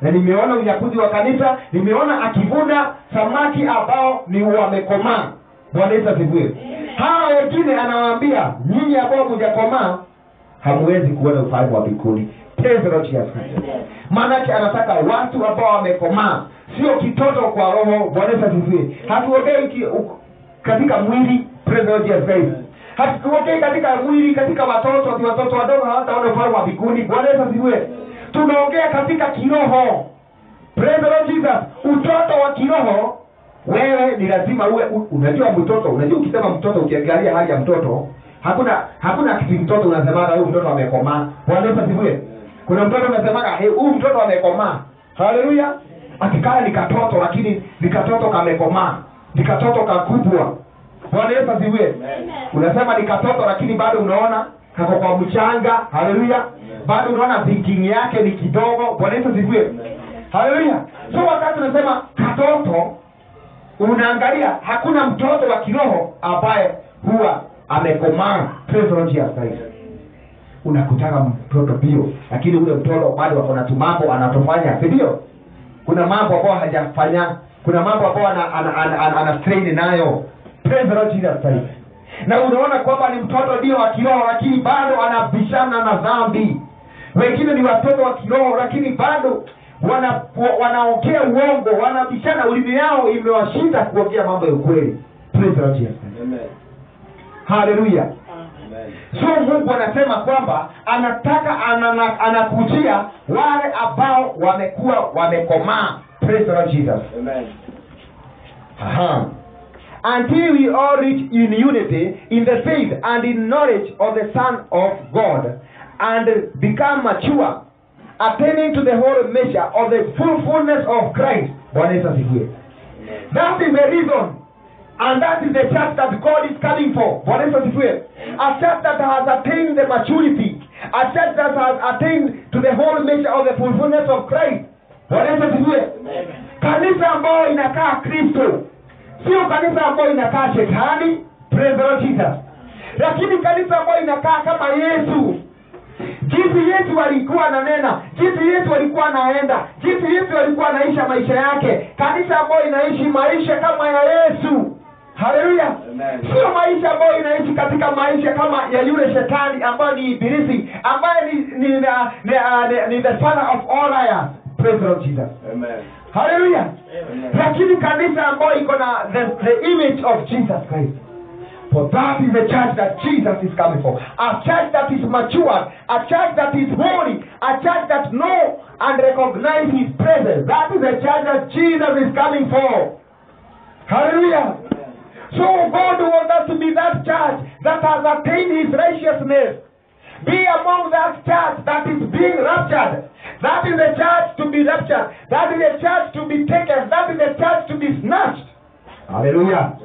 na nimeona unyakuzi wa kanisa nimeona akivuna samaki ambao ni wamekomaa bwana yesu asifiwe hawa wengine anawaambia nyinyi ambao mjakomaa hamwezi kuona ufalme wa mbinguni Praise the Lord Jesus Christ. maanake anataka watu ambao wamekomaa sio kitoto kwa roho bwana yesu asifiwe hatuongei ki- u- katika mwili Praise the Lord Jesus Christ. hatuongei katika mwili katika watoto ati watoto wadogo hawataona ufalme wa mbinguni bwana yesu asifiwe tunaongea katika kiroho Praise the Lord Jesus. utoto wa kiroho wewe ni lazima uwe u- unajua mtoto unajua ukisema mtoto ukiangalia hali ya mtoto hakuna hakuna kitu mtoto unasemaga huyu mtoto amekomaa bwana yesu asifiwe kuna mtoto unasemaga "Hey, huyu mtoto amekomaa haleluya akikaa ni katoto lakini ni katoto kamekomaa ni katoto kakubwa bwana yesu asifiwe unasema ni katoto lakini bado unaona kako kwa mchanga haleluya bado unaona thinking yake ni kidogo bwana yesu asifiwe haleluya so wakati unasema katoto unaangalia hakuna mtoto wa kiroho ambaye huwa amekomaa Praise the Lord Jesus Christ. unakutaka mtoto bio lakini ule mtoto bado wako na tumambo anatofanya si ndio kuna mambo ambayo hajafanya kuna mambo ambayo ana, ana, ana, ana, ana strain nayo Praise the Lord Jesus Christ. na unaona kwamba ni mtoto ndio wa kiroho lakini bado anabishana na dhambi wengine ni watoto wa kiroho lakini bado wana wa- wanaongea uongo wanabishana ulimi yao imewashinda kuongea mambo ya ukweli Praise the Lord Jesus Christ. haleluya so mungu anasema kwamba anataka anana- anakujia wale ambao wamekuwa wamekomaa Praise the Lord Jesus. Aha. Until we all reach in unity in the faith and in knowledge of the Son of God and become mature, attaining to the whole measure of the full fullness of Christ. Bwana Yesu asifiwe. That is the reason and that is the church that God is coming for. Bwana Yesu asifiwe. A church that has attained the maturity, a church that has attained to the whole measure of the fullness of Christ. Bwana Yesu asifiwe. Kanisa ambayo inakaa Kristo, sio kanisa ambayo inakaa shetani. Praise the Lord Jesus. Lakini kanisa ambayo inakaa kama Yesu jinsi yesu alikuwa ananena jinsi yesu alikuwa anaenda jinsi yesu alikuwa anaisha maisha yake kanisa ambayo inaishi maisha kama ya yesu haleluya Amen. sio maisha ambayo inaishi katika maisha kama ya yule shetani ambayo ni ibilisi ambaye ni ni, ni, ni, ni, ni the father of all liars praise the lord jesus haleluya lakini kanisa ambayo iko na the, the image of jesus christ For that is the church that Jesus is coming for. A church that is mature, a church that is holy, a church that know and recognize his presence. That is the church that Jesus is coming for. Hallelujah. So God wants us to be that church that has attained his righteousness. Be among that church that is being raptured. That is the church to be raptured. That is the church to be taken. That is the church to be snatched. Hallelujah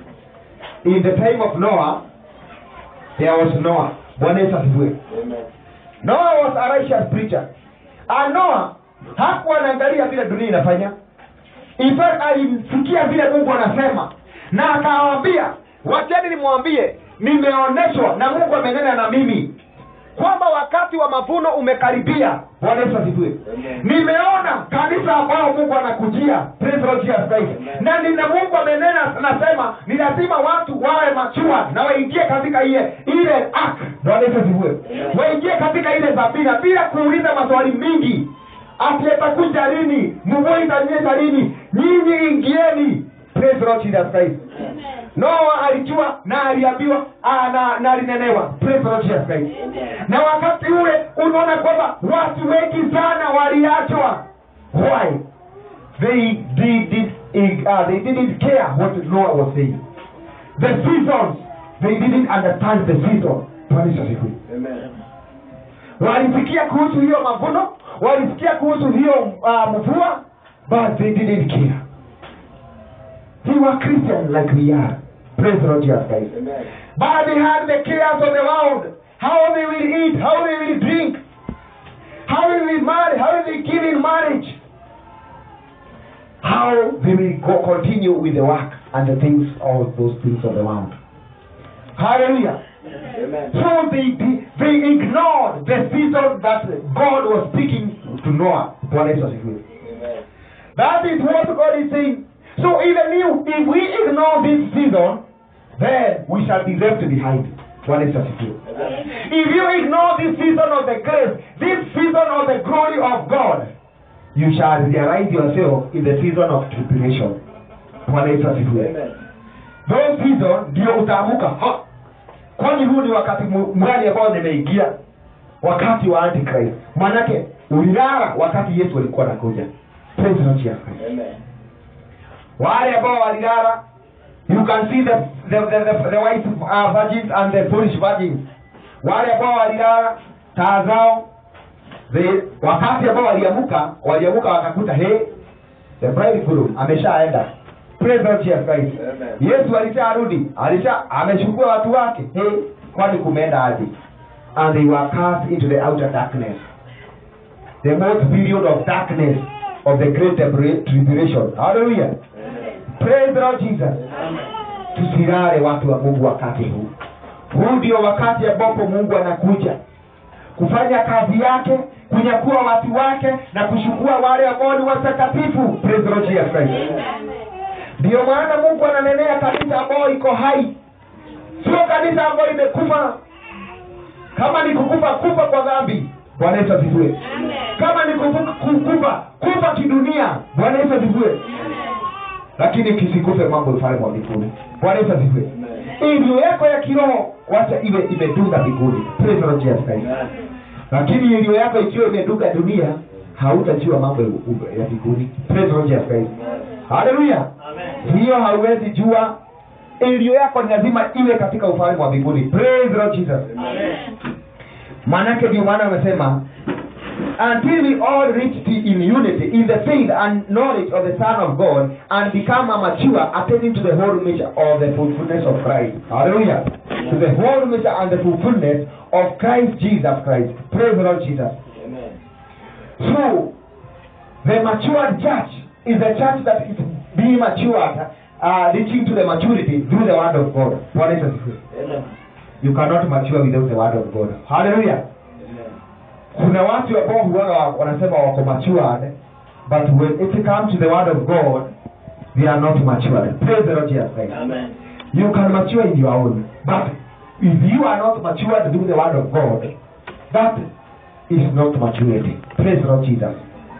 in the time of Noah, there was Noah. Bwana Yesu asifiwe. Noah was a righteous preacher. And Noah hakuwa anaangalia vile dunia inafanya. In fact, alimsikia vile Mungu anasema na akawaambia, wacheni nimwambie, nimeonyeshwa na Mungu amenena na mimi kwamba wakati wa mavuno umekaribia. Bwana Yesu asifiwe. Amen. Nimeona kanisa ambao Mungu anakujia. Praise the Lord Jesus Christ. Amen. Na nina Mungu amenena nasema ni lazima watu wawe machua na waingie katika ile ile ark. Bwana Yesu asifiwe. Amen. Waingie katika ile zabina bila kuuliza maswali mingi. Ati atakuja lini? Mvua itanyesha lini? Nyinyi ingieni. Praise the Lord Jesus Christ. Noa alijua na aliambiwa ah, na, na alinenewa. Praise the Lord Jesus Christ. Na wakati ule unaona kwamba watu wengi sana waliachwa. Why? They did it, uh, they didn't care what Noah was saying. The seasons, they didn't understand the season. Bwana Yesu asifiwe. walisikia kuhusu hiyo mavuno walisikia kuhusu hiyo uh, mvua but they didn't care they were christian like we are praise the lord jesus christ but they had the cares of the world how they will eat how they will drink how they will marry how they give in marriage how they will go continue with the work and the things all those things of the world hallelujah so they, they, they ignored the season that God was speaking to Noah. Bwana Yesu asifiwe. That is what God is saying. So even you, if we ignore this season, then we shall be left behind. Bwana Yesu asifiwe. If you ignore this season of the grace, this season of the glory of God, you shall realize yourself in the season of tribulation. Bwana Yesu asifiwe. Those season ndio utaamuka ha kwani huu ni wakati mu- mgani ambao nimeingia wakati wa antichrist maanake ulilala wakati yesu alikuwa anakuja Praise the Lord Jesus Christ. wale ambao walilala you can see the, the, the, the, the white uh, virgins and the foolish virgins wale ambao walilala taa zao the, wakati ambao waliamuka waliamuka wakakuta he the bridegroom ameshaenda Praise the Lord Jesus Christ. Amen. yesu alisharudi alisha amechukua watu wake hey, kwani kumeenda aje and they were cast into the outer darkness the most period of darkness of the great tribula- tribulation hallelujah praise the lord jesus tusilale watu wa mungu wakati huu huu ndio wakati ambapo mungu anakuja kufanya kazi yake kunyakua watu wake na kuchukua wale ambao ni watakatifu praise the lord jesus christ ndiyo maana mungu ananenea kanisa ambayo iko hai sio kanisa ambayo imekufa kama ni kukufa kufa kwa dhambi bwana yesu asifiwe kama ni kufu- ku- kufa kufa kidunia bwana yesu asifiwe lakini kisikufe mambo ufalme wa mbinguni bwana yesu asifiwe iliyo yako ya kiroho wacha iwe imedunga mbinguni Praise the Lord Jesus Christ. lakini iliyo yako ikiwa imedunga dunia hautajua mambo ya ya mbinguni Praise the Lord Jesus Christ. haleluya hiyo hauwezi jua iliyo yako ni lazima iwe katika ufalme wa mbinguni Praise the Lord Jesus maanake ndio maana amesema until we all reach the, in unity in the faith and knowledge of the son of god and become a mature attaining to the whole measure of the fulfillness of christ hallelujah to the whole measure and the fulfillness of christ jesus christ praise the lord jesus so the matured church is a church that is being matured uh, reaching to the maturity through the word of god Bwana Yesu asifiwe. you cannot mature without the word of god hallelujah kuna watu ambao huwaga wa- wanasema wako matured but when it comes to the word of god they are not matured praise the lord jesus christ you can mature in your own but if you are not matured through the word of god that is not maturity praise the lord jesus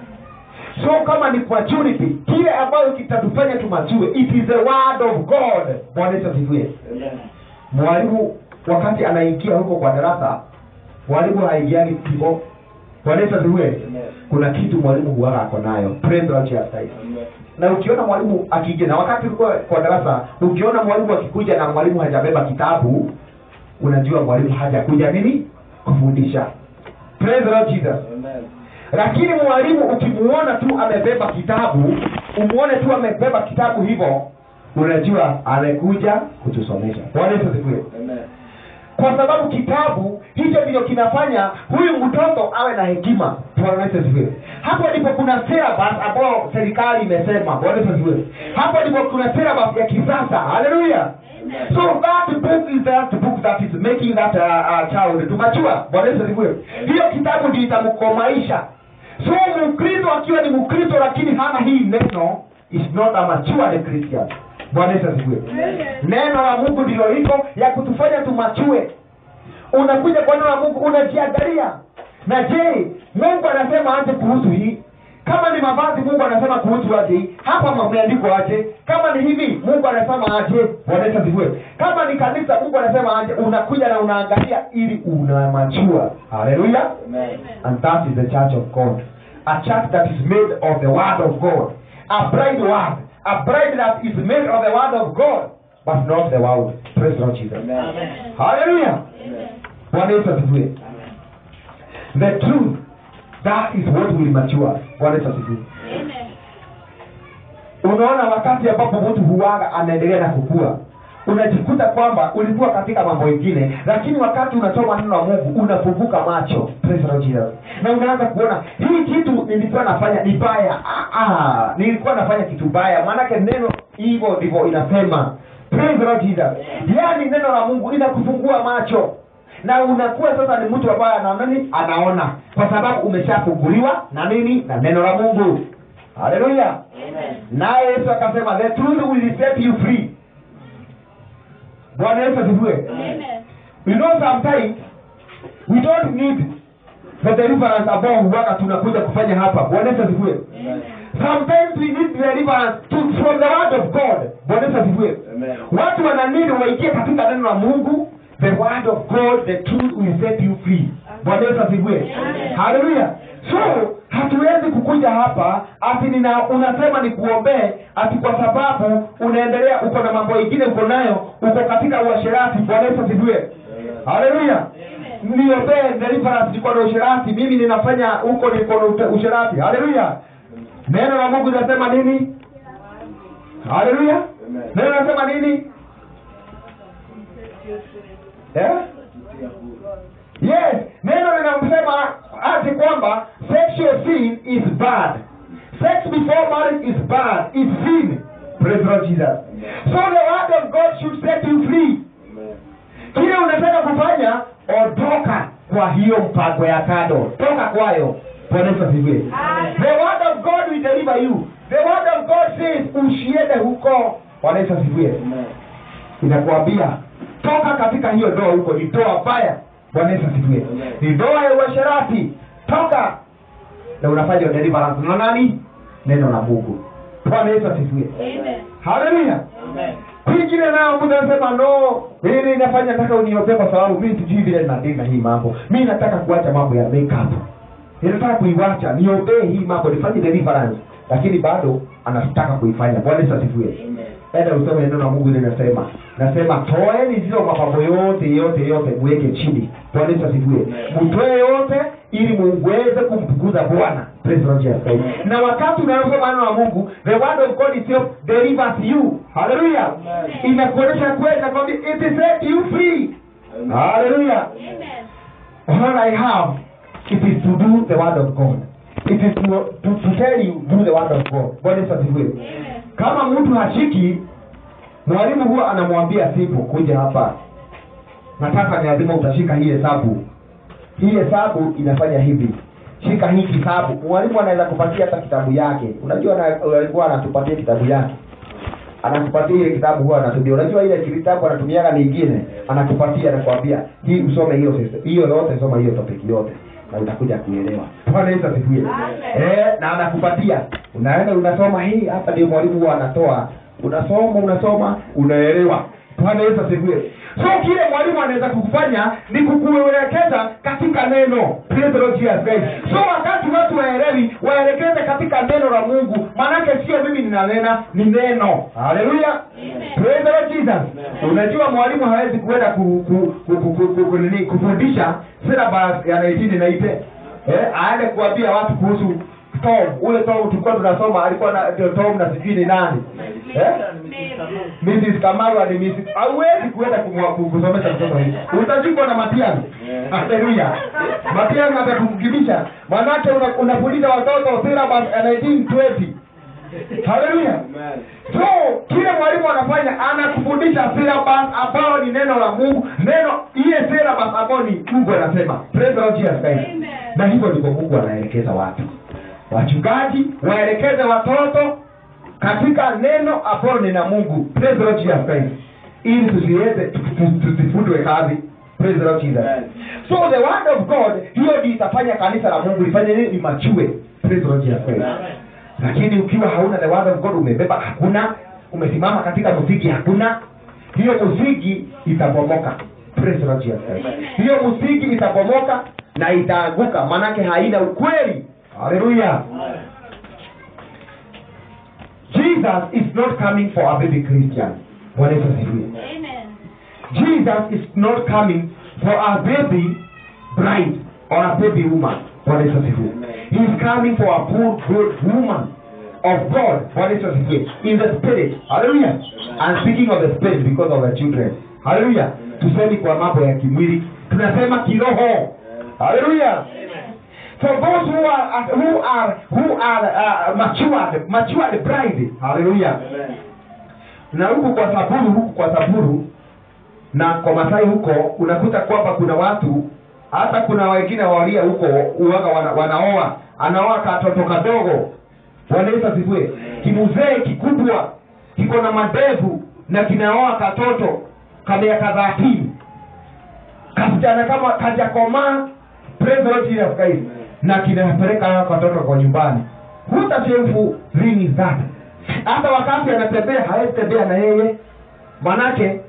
so kama ni maturity kile ambayo kitatufanya tumatue it is the word of god bwana yesu asifiwe mwalimu wakati anaingia huko kwa darasa mwalimu haingiani kivo bwana yesu asifiwe kuna kitu mwalimu huwaga ako nayo Praise the Lord Jesus Christ. na ukiona mwalimu akija na wakati ulikuwa kwa darasa ukiona mwalimu akikuja na mwalimu hajabeba kitabu unajua mwalimu hajakuja nini kufundisha Praise the Lord Jesus lakini mwalimu ukimuona tu amebeba kitabu umuone tu amebeba kitabu hivyo unajua amekuja kutusomesha bwana yesu asifiwe kwa sababu kitabu hicho ndicho kinafanya huyu mtoto awe na hekima Bwana Yesu asifiwe hapo ndipo kuna syllabus ambao serikali imesema Bwana Yesu asifiwe hapo ndipo kuna syllabus ya kisasa haleluya so that book is that book that is making that uh, uh, child to mature Bwana Yesu asifiwe hiyo kitabu ndio itamkomaisha so mkristo akiwa ni mkristo lakini hana hii neno is not a matured christian bwana yesu asifiwe neno la mungu ndilo liko ya kutufanya tumachue unakuja kwa neno la mungu unajiangalia na je mungu anasema aje kuhusu hii kama ni mavazi mungu anasema kuhusu aje hii hapa mameandikwa aje kama ni hivi mungu anasema aje bwana yesu asifiwe kama ni kanisa mungu anasema aje unakuja na unaangalia ili unamachua haleluya and that is the church of God. A church that is made of the word of God. A bride word. A bride that is made of the word of God, but not the world. Praise the Lord Jesus. Hallelujah. Bwana Yesu asifiwe. The truth, that is what will mature. Bwana Yesu asifiwe. Unaona wakati ambapo mtu huwaga anaendelea na kukua unajikuta kwamba ulikuwa katika mambo mengine lakini wakati unasoma neno la mungu unafunguka macho Praise the Lord Jesus. na unaanza kuona hii kitu nilikuwa nafanya ni baya ah, ah, nilikuwa nafanya kitu baya maanake neno hivyo ndivyo inasema Praise the Lord Jesus. yaani neno la mungu linakufungua macho na unakuwa sasa ni mtu ambaye anaona nini anaona kwa sababu umeshafunguliwa na nini na neno la mungu haleluya naye yesu akasema the truth will set you free bwana yesu asifiwe you know sometimes we don't need the deliverance ambao huwaga tunakuja kufanya hapa bwana yesu asifiwe sometimes we need deliverance to, from the word of god bwana yesu asifiwe watu wananini waingie katika neno la mungu the word of god the truth will set you free bwana yesu asifiwe haleluya so hatuwezi kukuja hapa ati nina unasema ni kuombee ati kwa sababu unaendelea uko na mambo ingine uko nayo uko katika uasherati bwana yesu asifiwe haleluya niombee deliverance niko na usherati mimi ninafanya huko niko na ute- usherati haleluya neno la mungu linasema nini haleluya neno linasema nini eh? yes neno linamsema ati kwamba sexual sin is bad sex before marriage is bad is sin praise the Lord jesus so the word of god should set you free kile unataka kufanya ondoka kwa hiyo mpango ya kando toka kwayo bwana yesu asifiwe the word of god will deliver you the word of god says usiende huko bwana yesu asifiwe inakuambia toka katika hiyo ndoa huko ni ndoa mbaya bwana yesu asifiwe ni ndoa ya uasherati toka na unafanya deliverance na nani neno la mungu bwana yesu asifiwe haleluya kwingine nao mtu anasema no mimi nafanya nataka uniombee kwa sababu mimi sijui vile ninatenda hii mambo mimi nataka kuacha mambo ya makeup ninataka kuiwacha niombee hii mambo nifanye deliverance lakini bado anataka kuifanya bwana yesu asifiwe enda usome neno la mungu linasema nasema toeni zile mapambo yote yote yote mweke chini bwana yesu asifiwe mtoe yote ili muweze kumtukuza bwana Praise the Lord Jesus Christ. na wakati unasoma neno la mungu the word of god itself delivers you haleluya inakuonyesha kweli nakwambia it is set you free haleluya all i have it is to do the word of god it is to, to, to tell you do the word of god bwana yesu asifiwe kama mtu hashiki mwalimu huwa anamwambia sipo kuja hapa nataka ni lazima utashika hii hesabu hii hesabu inafanya hivi shika hii kitabu mwalimu anaweza kupatia hata kitabu yake unajua na- alikuwa anatupatia kitabu yake anakupatia ile kitabu huwa anatumia unajua ile kitabu anatumiaga nyingine anakupatia anakwambia hii usome hiyo sys- hiyo yote soma hiyo topic yote na utakuja kuelewa bwana yesu asifiwe eh na anakupatia unaenda unasoma hii hapa ndio mwalimu huwa anatoa unasoma unasoma unaelewa bwana yesu asifiwe so kile mwalimu anaweza kukufanya ni kukuelekeza katika neno Praise the Lord Jesus Christ. so wakati watu waelewi waelekeze katika neno la mungu maanake sio mimi ninanena ni neno haleluya Praise the Lord Jesus. unajua mwalimu hawezi kuenda ku, ku, ku, ku, ku, ku, ku, nini, kufundisha syllabus ya 1990 eh, aende kuambia watu kuhusu tom ule tom tulikuwa tunasoma alikuwa na ndio tom na sijui ni nani eh? Mrs. Kamaru ni Mrs. Hauwezi kuenda kumwa- ku- kusomesha mtoto hivi. Utajikwa na Matiang'i. Haleluya. Matiang'i atakukimbisha. Manake una- unafundisha watoto syllabus ya 1920. Haleluya. So kile mwalimu anafanya anakufundisha syllabus ambao ni neno la Mungu, neno ile syllabus ambao ni Mungu anasema. Praise the Lord Jesus Christ. Na hivyo ndivyo Mungu anaelekeza watu. Wachungaji waelekeze watoto katika neno ambalo ni na mungu praise the Lord Jesus Christ ili tusiweze tu- tu- tusifutwe kazi praise the Lord Jesus so the word of god hiyo ndio itafanya kanisa la mungu lifanye nini limachue praise the Lord Jesus Christ lakini ukiwa hauna the word of god umebeba hakuna umesimama katika msingi hakuna hiyo msingi itabomoka praise the Lord Jesus Christ hiyo msingi itabomoka na itaanguka manake haina ukweli haleluya Jesus is not coming for a baby Christian. Bwana Yesu asifiwe. Jesus is not coming for a baby bride or a baby woman. Bwana Yesu asifiwe. He is coming for a poor good woman of God. Bwana Yesu asifiwe. In the spirit. Hallelujah. And speaking of the spirit because of the children. Hallelujah. Tusemi kwa mambo ya kimwili. Tunasema kiroho. Hallelujah. For those who are who are who are uh, matured matured bride. Hallelujah. Na huku kwa saburu huku kwa saburu na kwa masai huko unakuta kwamba kuna watu hata kuna wengine walia huko uwaga wana, wanaoa anaoa katoto kadogo Bwana Yesu asifiwe kimuzee kikubwa kiko na madevu na kinaoa katoto ka miaka thelathini kasichana kama kajakomaa praise the Lord Jesus Christ na kinapeleka hayo katoto kwa nyumbani what a shameful thing is that hata wakati anatembea hawezi tembea na yeye manake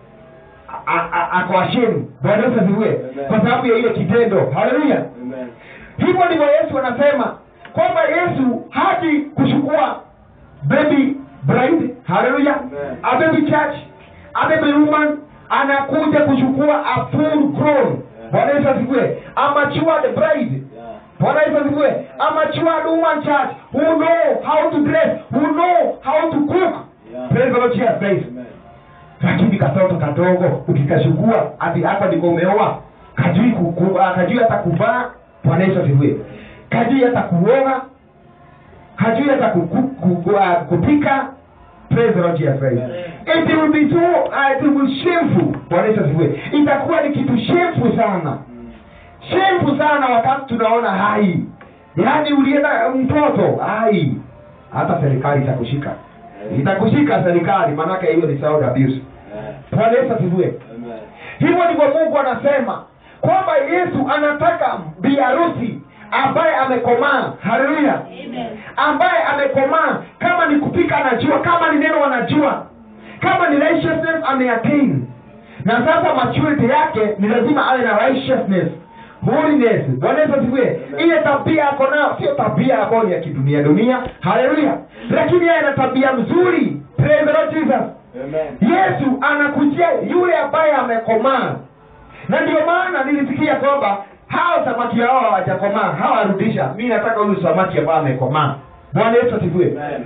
a- a- ako ashamed bwana yesu asifiwe kwa sababu ya ile kitendo haleluya Amen. hivyo ndivyo yesu anasema kwamba yesu haji kuchukua baby bride haleluya Amen. a baby church a baby woman anakuja kuchukua a full grown bwana yesu asifiwe a matured bride Yeah. bwana yesu asifiwe a matured woman church who know how to dress who know how to cook Yeah. praise the lord jesus christ Amen. lakini katoto kadogo ukikachukua ati hapa ndiko umeoa kajui kuku- ah, kajui hata kuvaa bwana yesu asifiwe kajui hata kuoga kajui hata kuku- ku- ah, kupika praise the lord jesus christ it will be so uh, it will be shameful bwana yesu asifiwe itakuwa ni kitu shameful sana Mm. shameful sana wakati tunaona hai yaani ulienda mtoto hai hata serikali itakushika itakushika serikali maanake hiyo ni child abuse Yeah. bwana yesu asifiwe Amen. hivyo ndivyo mungu anasema kwamba yesu anataka biharusi ambaye amekomaa haleluya ambaye amekomaa kama ni kupika anajua kama ni neno anajua kama ni righteousness ameattain na sasa maturity yake ni lazima awe na righteousness holiness bwana yesu asifiwe ile tabia ako nayo sio tabia ambayo ni ya kidunia dunia haleluya lakini yeye ana tabia mzuri praise the lord jesus Amen. yesu anakujia yule ambaye amekomaa na ndio maana nilisikia kwamba hao samaki hao hawajakomaa hawarudisha mi nataka huyu samaki ambaye amekomaa bwana yesu asifiwe Amen.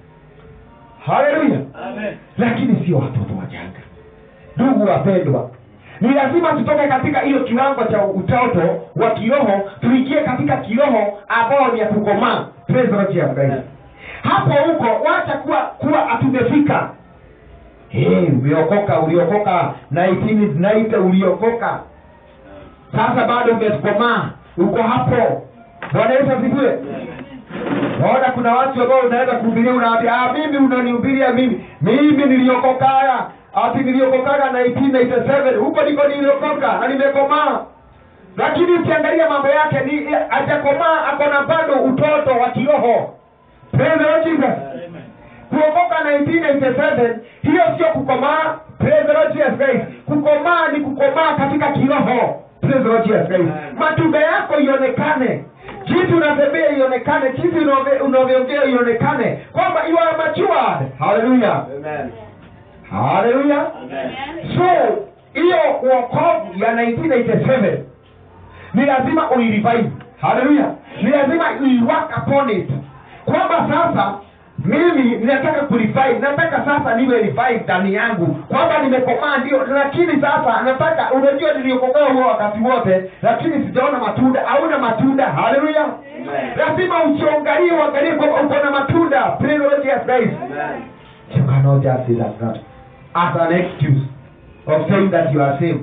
haleluya Amen. lakini sio watoto wachanga ndugu wapendwa ni lazima tutoke katika hiyo kiwango cha utoto wa kiroho tuingie katika kiroho ambao ni ya kukomaa Praise the Lord Jesus Christ. hapo huko wacha kuwa kuwa hatumefika hey, umeokoka uliokoka 1990 uliokoka sasa bado umekomaa uko hapo bwana yesu asifiwe naona kuna watu ambao unaweza kuhubiria unaambia ah, mimi unanihubiria mimi mimi niliokokaya ati niliokokaga 1997 huko ndiko niliokoka na nimekomaa lakini ukiangalia mambo yake ni hajakomaa ako na bado utoto wa kiroho Praise the Lord Jesus Amen. kuokoka 1997 hiyo sio kukomaa Praise the Lord Jesus Christ kukomaa ni kukomaa katika kiroho Praise the Lord Jesus Christ Amen. matunda yako ionekane jinsi unatembea ionekane jinsi unavyo- unavyoongea ionekane kwamba you are matured haleluya Amen. haleluya Amen. so hiyo uokovu ya 1987 ni lazima uirevive haleluya ni lazima uiwork upon it kwamba sasa mimi ninataka kurevive nataka sasa niwe revive ndani yangu kwamba nimekomaa ndio lakini sasa nataka unajua niliokokaa huo wakati wote lakini sijaona matunda hauna matunda haleluya Amen. lazima ujiangalie uangalie kwamba uko na matunda Praise the Lord Jesus Christ Amen. You cannot just say that, that as an excuse of saying that you are saved.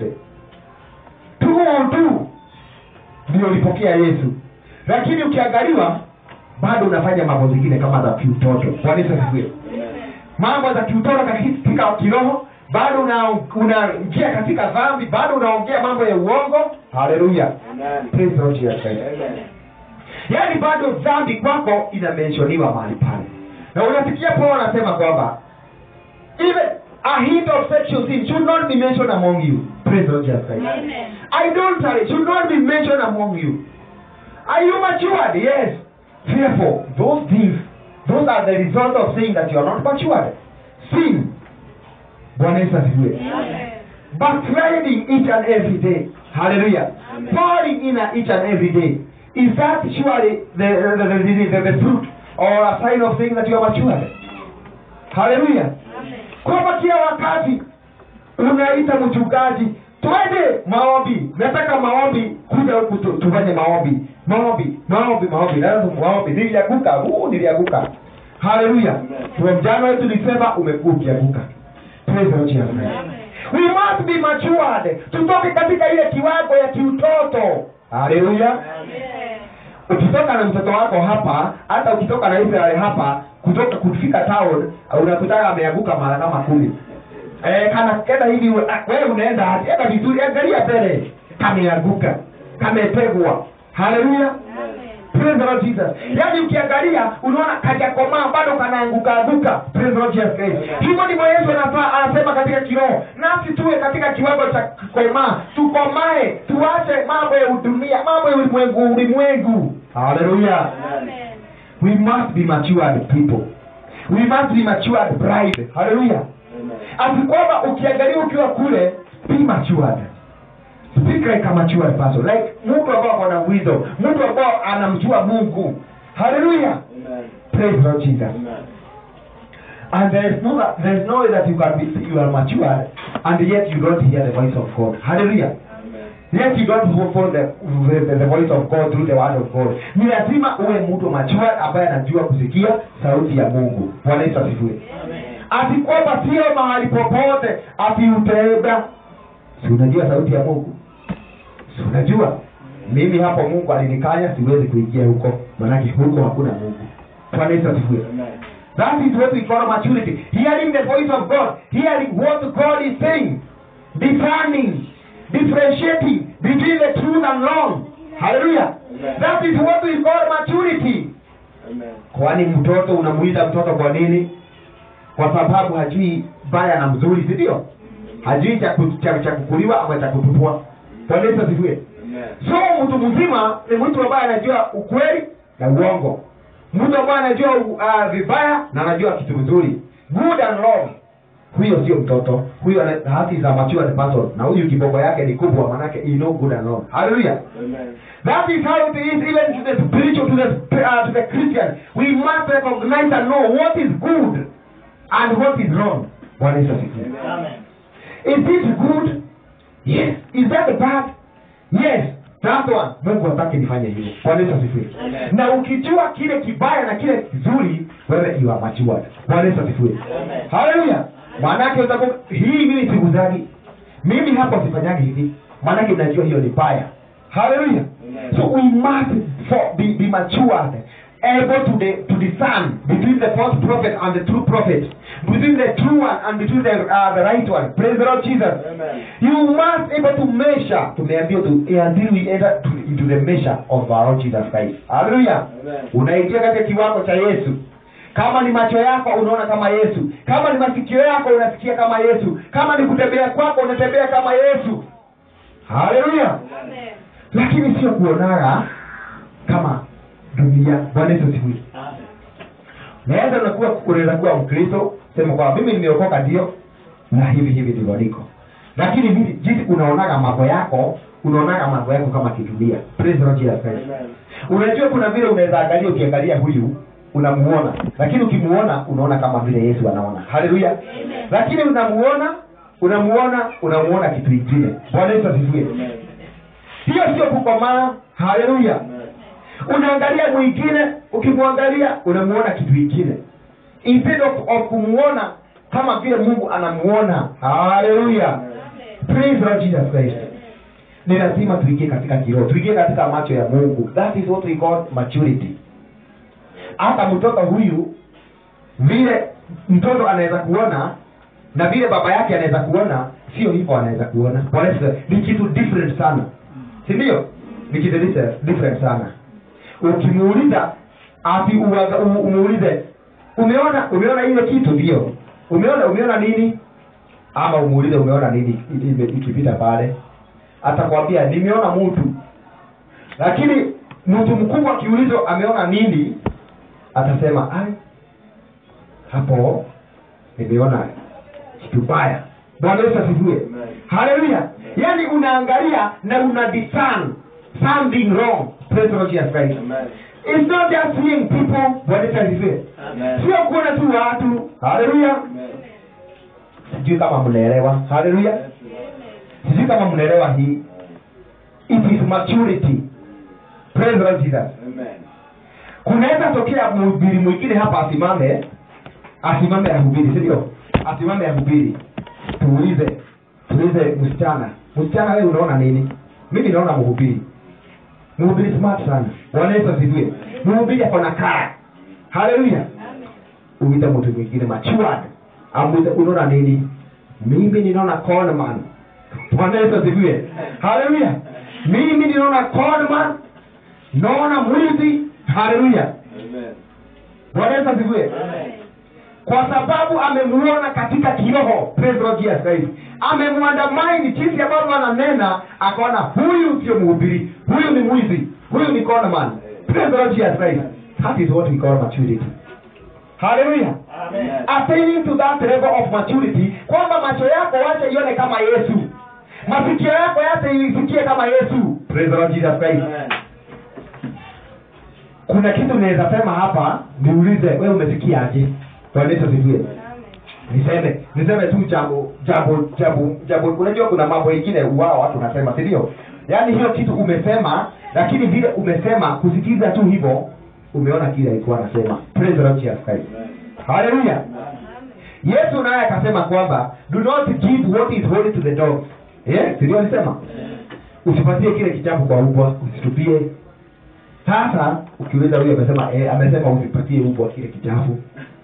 Tu tu ndio ulipokea Yesu, lakini ukiangaliwa bado unafanya mambo zingine kama za kiutoto. Bwana Yesu asifiwe. Mambo za kiutoto katika kiroho bado una- unaingia katika dhambi, bado unaongea mambo ya uongo. Haleluya, Amen. praise the Lord Jesus Christ Amen. yaani bado dhambi kwako inamenshoniwa mahali pale na unasikia paul anasema kwamba even a hint of sexual sin should not be mentioned among you praise the Lord Jesus Christ idolatry should not be mentioned among you are you matured yes therefore those things those are the result of saying that you are not matured sin bwana yesu asifiwe backsliding each and every day. Hallelujah. Amen. Falling in each and every day. Is that surely the, the, the, the, the, the fruit or a sign of saying that you are matured? Hallelujah. Kwamba kila wakati unaita mchungaji twende maombi, nataka maombi, kuja huku tu- tufanye maombi, maombi, maombi, maombi, lazima maombi. Nilianguka, huu nilianguka. Hallelujah. Amen. From January to December umekuwa ukianguka. Praise the Lord Jesus Christ. we must be matured tutoke katika ile kiwango ya kiutoto haleluya ukitoka na mtoto wako hapa hata ukitoka na israel hapa kutoka kufika town unakutaka ameanguka mara kama kumi eh, kana kenda hivi we- ah, wewe unaenda aje? enda vizuri angalia mbele kameanguka kamepegwa haleluya Praise the Lord Jesus. Yaani ukiangalia unaona kajakomaa bado kanaanguka anguka. Praise the Lord Jesus Christ. Hivyo ndivyo Yesu anafaa anasema katika kiroho. Nasi tuwe katika kiwango cha kukomaa, tukomae, tuache mambo ya udunia, mambo ya ulimwengu ulimwengu. Hallelujah. We must be matured people. We must be matured bride. Hallelujah. Ati kwamba ukiangalia ukiwa kule be matured. Speak like a matured person. Like mtu ambao ako na wisdom, mtu ambao anamjua Mungu. Hallelujah. Praise Lord Jesus. And there is no that there is no way that you can be you are matured and yet you don't hear the voice of God. Hallelujah. Yet you don't follow the, the, the voice of God through the word of God. Ni lazima uwe mtu matured ambaye anajua kusikia sauti ya Mungu. Bwana Yesu asifiwe. Ati kwamba sio mahali popote ati utaenda. Si unajua sauti ya Mungu? Si unajua mimi hapo Mungu alinikanya siwezi kuingia huko, manake huko hakuna Mungu. Bwana Yesu asifiwe. That is what we call maturity. Hearing the voice of God, hearing what God is saying, discerning, differentiating between the truth and wrong. Hallelujah. Amen. That is what we call maturity. Kwani mtoto unamuita mtoto kwa nini? Kwa sababu hajui baya na mzuri, si ndio? Hajui cha ku- cha cha kukuliwa ama cha kutupwa. Bwana Yesu asifiwe. So mtu mzima ni mtu ambaye anajua ukweli na uongo, mtu ambaye anajua uh, vibaya na anajua kitu vizuri, good and wrong. Huyo sio mtoto, huyo ana- hati is a matured person, na huyu kiboko yake ni kubwa, manake he know good and wrong. Hallelujah. That is how it is even to the spiritual, to the uh, to the Christian. We must recognize and know what is good and what is wrong. Bwana Yesu asifiwe. Is this good? Yes. Is that bad? Yes. That one. Mungu hataki nifanye hivyo. Bwana Yesu asifiwe. Amen. Na ukijua kile kibaya na kile kizuri, wewe you are matured. Bwana Yesu asifiwe. Amen. Haleluya. Maanake utakuwa hii mimi sikuzagi. Mimi hapo sifanyagi hivi. Maanake najua hiyo ni baya. Haleluya. Amen. So we must for, be, be matured, able to, the, to discern between the false prophet and the true prophet, between the true one and between the, uh, the right one. Praise the Lord Jesus. Amen. You must able to measure. Tumeambiwa tu until we enter to, into the measure of our Lord Jesus Christ. Hallelujah. Amen. Unaingia katika kiwango cha Yesu. Kama ni macho yako unaona kama Yesu, kama ni masikio yako unasikia kama Yesu, kama ni kutembea kwako unatembea kama Yesu. Haleluya lakini sio kuonaga kama dunia bwana yesu asifiwe naweza unakuwa unaweza kuwa mkristo sema kwamba mimi nimeokoka ndio na hivi hivi ndivyo niko lakini hivi jinsi unaonaga mambo yako unaonaga mambo yako kama kidunia Praise the Lord Jesus Christ. Amen. unajua kuna vile unaweza angalia ukiangalia huyu unamuona lakini ukimuona unaona kama vile yesu anaona haleluya lakini unamuona unamuona unamuona kitu ingine bwana yesu asifiwe Amen. hiyo sio kukomaa haleluya Amen. unaangalia mwingine ukimwangalia unamuona kitu ingine instead of, of kumuona kama vile mungu anamuona haleluya praise the Lord jesus christ ni lazima tuingie katika kiroho tuingie katika macho ya mungu that is what we call maturity hata mtoto huyu vile mtoto anaweza kuona na vile baba yake anaweza kuona sio hivyo anaweza kuona Bwana Yesu, ni kitu different sana si ndio ni kitu different- different sana ukimuuliza ati uwaga- u- umuulize umeona umeona ile kitu ndio umeona umeona nini ama umuulize umeona nini i- ime- ikipita pale atakwambia nimeona mtu lakini mtu mkubwa akiulizwa ameona nini atasema ai hapo nimeona kitu baya bwana yesu asifiwe Amen. haleluya yaani unaangalia na una discern something wrong Praise the Lord Jesus Christ. Amen. It's not just seeing people bwana yesu asifiwe Amen. sio kuona tu watu haleluya Amen. sijui kama mnaelewa haleluya Yes, sijui kama mnaelewa hii it is maturity Praise the Lord Jesus Amen. kunaweza tokea mhubiri mwingine hapa asimame asimame ahubiri si ndio asimame ahubiri tuulize niulize msichana msichana wewe unaona nini mimi naona mhubiri mhubiri smart sana bwana yesu asifiwe mhubiri ako na kara haleluya uite mtu mwingine matured amuite unaona nini mimi ninaona conman bwana yesu asifiwe haleluya mimi ninaona conman naona mwizi haleluya bwana yesu asifiwe kwa sababu amemuona katika kiroho Praise Lord Jesus Christ amemwandamaini jinsi ambavyo ananena akaona huyu sio mhubiri huyu ni mwizi huyu ni conman Praise Lord Jesus Christ that is what we call maturity haleluya attaining to that level of maturity kwamba macho yako wache ione kama yesu masikio yako yache isikie kama yesu Praise the Lord Jesus Christ kuna kitu naweza sema hapa niulize wewe umesikiaje Bwana Yesu asifiwe niseme niseme tu jambo jambo jambo jambo unajua kuna mambo ingine wao watu nasema si ndio yaani hiyo kitu umesema lakini vile umesema kusikiza tu hivyo umeona kile alikuwa anasema praise the Lord Jesus Christ haleluya yesu naye akasema kwamba do not give what is holy to the dog eh ndio alisema usipatie kile kitabu kwa ubwa usitupie sasa ukiuliza huyo amesema eh, amesema usipatie ubwa kile kitabu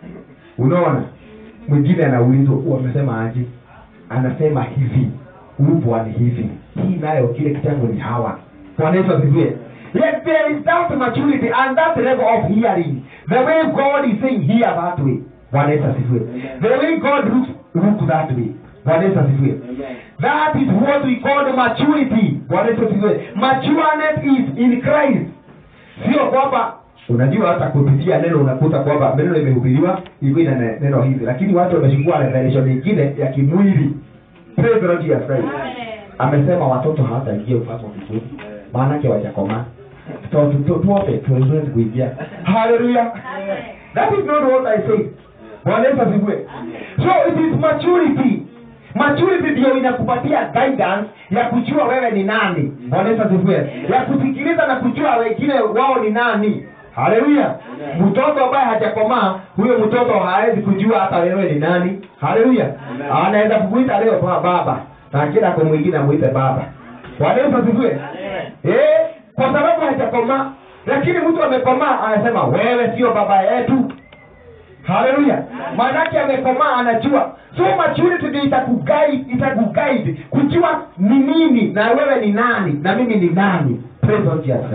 unaona mwingine anaulizwa "Huyu amesema aje anasema hivi ubwa ni hivi hii nayo kile kitabu ni hawa bwana yesu asifiwe Yet there is that maturity and that level of hearing. The way God is saying hear that way. Bwana Yesu asifiwe. The way God looks look that way. Bwana Yesu asifiwe. That is what we call the maturity. Bwana Yesu asifiwe. Matureness is in Christ. Sio kwamba unajua hata kupitia neno unakuta kwamba neno limehubiriwa ilikuwa ina ne- neno hivi lakini watu wamechukua revelation nyingine ya kimwili Praise the Lord Jesus Christ. amesema watoto hawataingia ufalme wa mbinguni maanake wajakomaa So, tu- tu- tuote tuweze kuingia haleluya that is not what i say bwana yesu asifiwe so it is maturity maturity ndio inakupatia guidance ya kujua wewe ni nani bwana yesu asifiwe ya kusikiliza na kujua wengine wao ni nani haleluya mtoto ambaye hajakomaa huyo mtoto hawezi kujua hata wewe ni nani haleluya anaweza kukuita leo kwa baba na kila kwa mwingine amuite baba bwana yesu asifiwe eh kwa sababu hajakomaa lakini mtu amekomaa anasema wewe sio baba yetu haleluya maanake amekomaa anajua so maturity ndio itakuguide itakuguide kujua ni nini na wewe ni nani na mimi ni nani praise God Jesus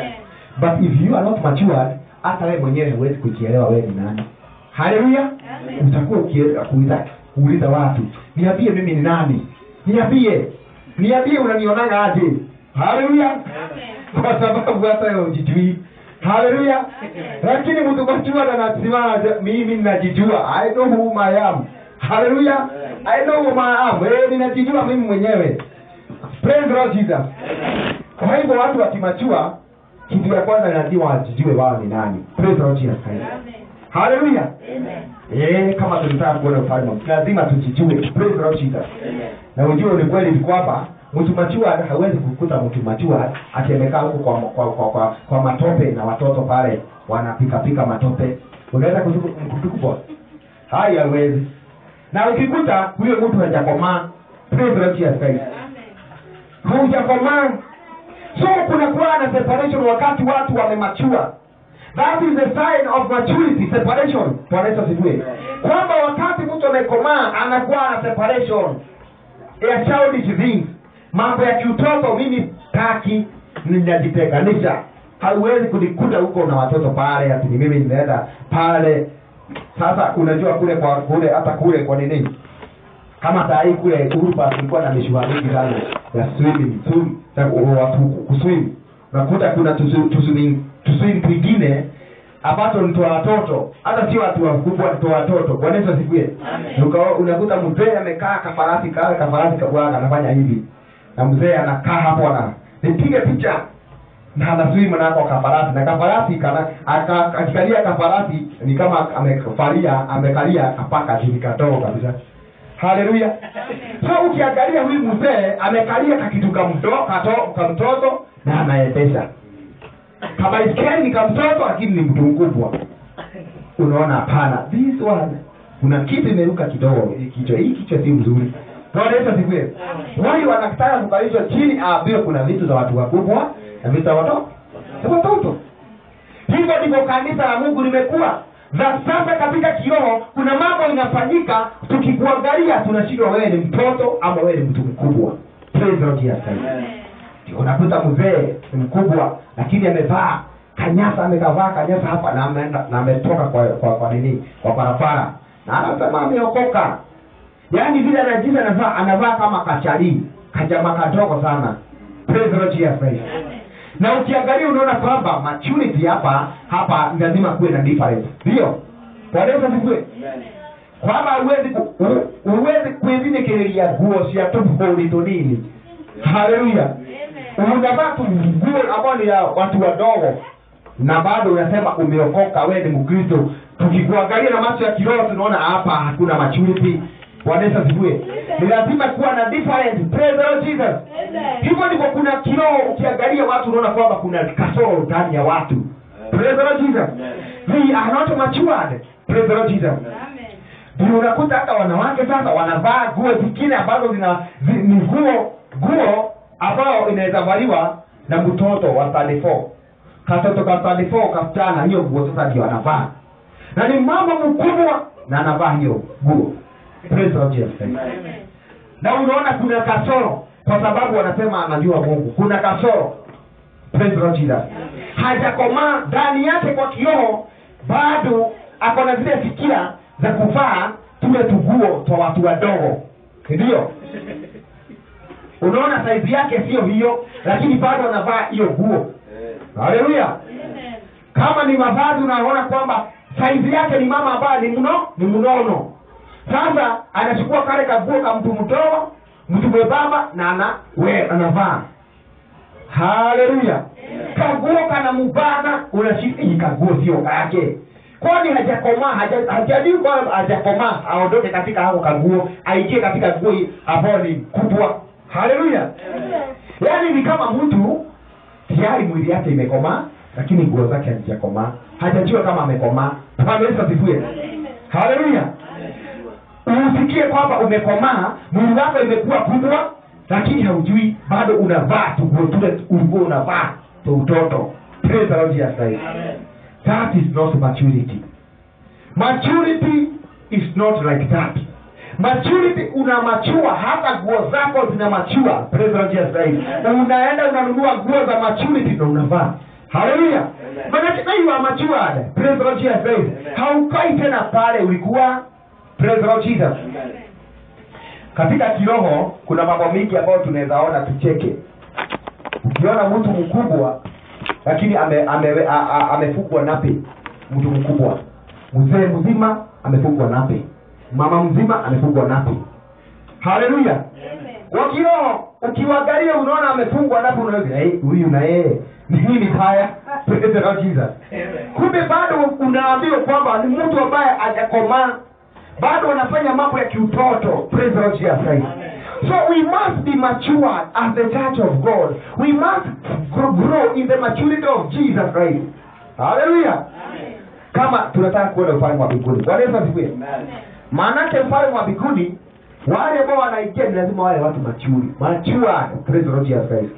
but if you are not matured hata wewe mwenyewe huwezi kujielewa wewe ni nani haleluya utakuwa ukienda kuuliza kuuliza watu niambie mimi ni nani niambie niambie unanionanga aje haleluya kwa sababu hata wewe hujijui haleluya lakini mtu machua anasimama mimi ninajijua i know who I am haleluya i know who I am eh ninajijua mimi mwenyewe praise the Lord Jesus kwa hivyo watu wakimachua kitu ya kwanza lazima wajijue wao ni nani praise the Lord Jesus Christ haleluya eh kama tunataka kuona ufalme wa Mungu, lazima tujijue praise the Lord Jesus na ujue ni kweli ni kwamba mtu machua hawezi kukuta mtu machua akimekaa huko kwa, kwa, kwa, kwa, kwa matope na watoto pale wanapika pika matope unaweza kutukubwa hai hawezi na ukikuta huyo mtu hajakomaa praise the Lord Jesus Christ haujakomaa so kunakuwa na separation wakati watu wamemachua that is the sign of maturity separation bwana yesu asifiwe kwamba wakati mtu amekomaa anakuwa na separation ya childish things mambo ya kiutoto mimi taki ninajitenganisha hauwezi kunikuta huko na watoto pale ati ni mimi nimeenda pale sasa unajua kule kwa kule hata kule kwa nini kama saa hii kule urupa kulikuwa na mishua mingi sana ya swimming swim ya ku- watu kuswim unakuta kuna tusu- tuswim tuswim twingine ambazo ni twa watoto hata sio watu wakubwa ni twa watoto bwana yesu asifiwe Uka- unakuta mzee amekaa kafarasi kale kafarasi kabwaga anafanya hivi na mzee anakaa hapo ana nipige picha na anaswimu nako kafarasi na kafarasi kana aka- akikalia kafarasi ni kama amefalia amekalia kapaka chini katogo kabisa haleluya so ukiangalia huyu mzee amekalia kakitu kamdo- kato- kamtoto na anaendesha kabaiskeli ni kamtoto lakini ni mtu mkubwa unaona hapana this one kuna kitu imeruka kidogo hii kichwa hii kichwa si mzuri bwana yesu asifiwe huyu anataka kukalishwa chini aambiwe kuna vitu za watu wakubwa na vitu za watoto za watoto hivyo ndivyo kanisa la mungu limekuwa na sasa katika kiroho kuna mambo inafanyika tukikuangalia tunashindwa wewe ni mtoto ama wewe ni mtu mkubwa Praise the Lord Jesus Christ. Ndio unakuta mzee ni mkubwa lakini amevaa kanyasa amekavaa kanyasa hapa na ameenda na ametoka kwa kwa, kwa nini kwa barabara na anasema ameokoka yaani vile anajiza anavaa anavaa kama kachari kajama kadogo sana Praise the Lord Jesus Christ. na ukiangalia unaona kwamba maturity hapa hapa lazima kuwe na difference ndio bwana yesu asifiwe kwamba huwezi ku- hu- huwezi kwĩthinĩkĩrĩria nguo cia tũbũri tũnini haleluya unavaa tu nguo ambao ni ya watu wadogo na bado unasema umeokoka wewe ni mkristo tukikuangalia na macho ya kiroho tunaona hapa hakuna maturity bwana yesu asifiwe ni lazima kuwa na different praise the Lord jesus hivyo ndivyo kuna kiroho ukiangalia watu unaona kwamba kuna kasoro ndani ya watu praise the Lord jesus we are not matured praise the Lord jesus ndio unakuta hata wanawake sasa wanavaa nguo zingine ambazo zina zi, ni nguo nguo ambayo inaweza valiwa na mtoto wa 34 katoto ka 34 kasichana hiyo nguo sasa ndio anavaa na ni mama mkubwa na anavaa hiyo nguo Praise the Lord Jesus Christ. na unaona kuna kasoro kwa sababu wanasema anajua mungu kuna kasoro Praise the Lord Jesus. hajakomaa ndani yake kwa kiroho bado ako na zile fikira za kuvaa tule tuguo twa watu wadogo ndio unaona saizi yake sio hiyo lakini bado anavaa hiyo nguo haleluya kama ni mavazi unaona kwamba saizi yake ni mama ambaye ni mno ni mnono sasa anachukua kale kaguo ka mtu mdogo mtu mwembamba na ana we anavaa haleluya kaguo kana mubana unashika hii kaguo sio kake kwani hajakomaa haja- hajajui kwamba hajakomaa aondoke katika hako kaguo aingie katika nguo hii ambayo ni kubwa haleluya yaani ni kama mtu tayari mwili yake imekomaa lakini nguo zake hazijakomaa hajajua kama amekomaa Bwana Yesu asifiwe haleluya usikie kwamba umekomaa mwili wako imekuwa kubwa lakini haujui bado unavaa tuguo tule ulikuwa unavaa tu utoto Praise the Lord Jesus Christ. that is not maturity maturity is not like that maturity una machua hata nguo zako zina machua Praise the Lord Jesus Christ. unaenda unanunua nguo za maturity na unavaa haleluya manake na you are matured Praise the Lord Jesus Christ. haukai tena pale ulikuwa Praise the Lord Jesus katika kiroho kuna mambo mengi ambayo tunaweza ona tucheke ukiona mtu mkubwa lakini ame, ame, a- a- amefugwa nape mtu mkubwa mzee mzima amefugwa nape mama mzima amefugwa nape haleluya wa kiroho ukiwangalia unaona amefungwa nape unaona "Eh, huyu na yeye ni nini haya Praise the Lord Jesus kumbe bado unaambiwa kwamba ni mtu ambaye hajakomaa bado wanafanya mambo ya kiutoto praise the Lord Jesus Christ so we must be matured as the church of god we must grow, grow in the maturity of jesus christ haleluya kama tunataka kuona ufalme wa mbinguni bwana yesu asifiwe maanake ufalme wa mbinguni wale ambao wanaingia ni lazima wale watu machuri matured praise the Lord Jesus Christ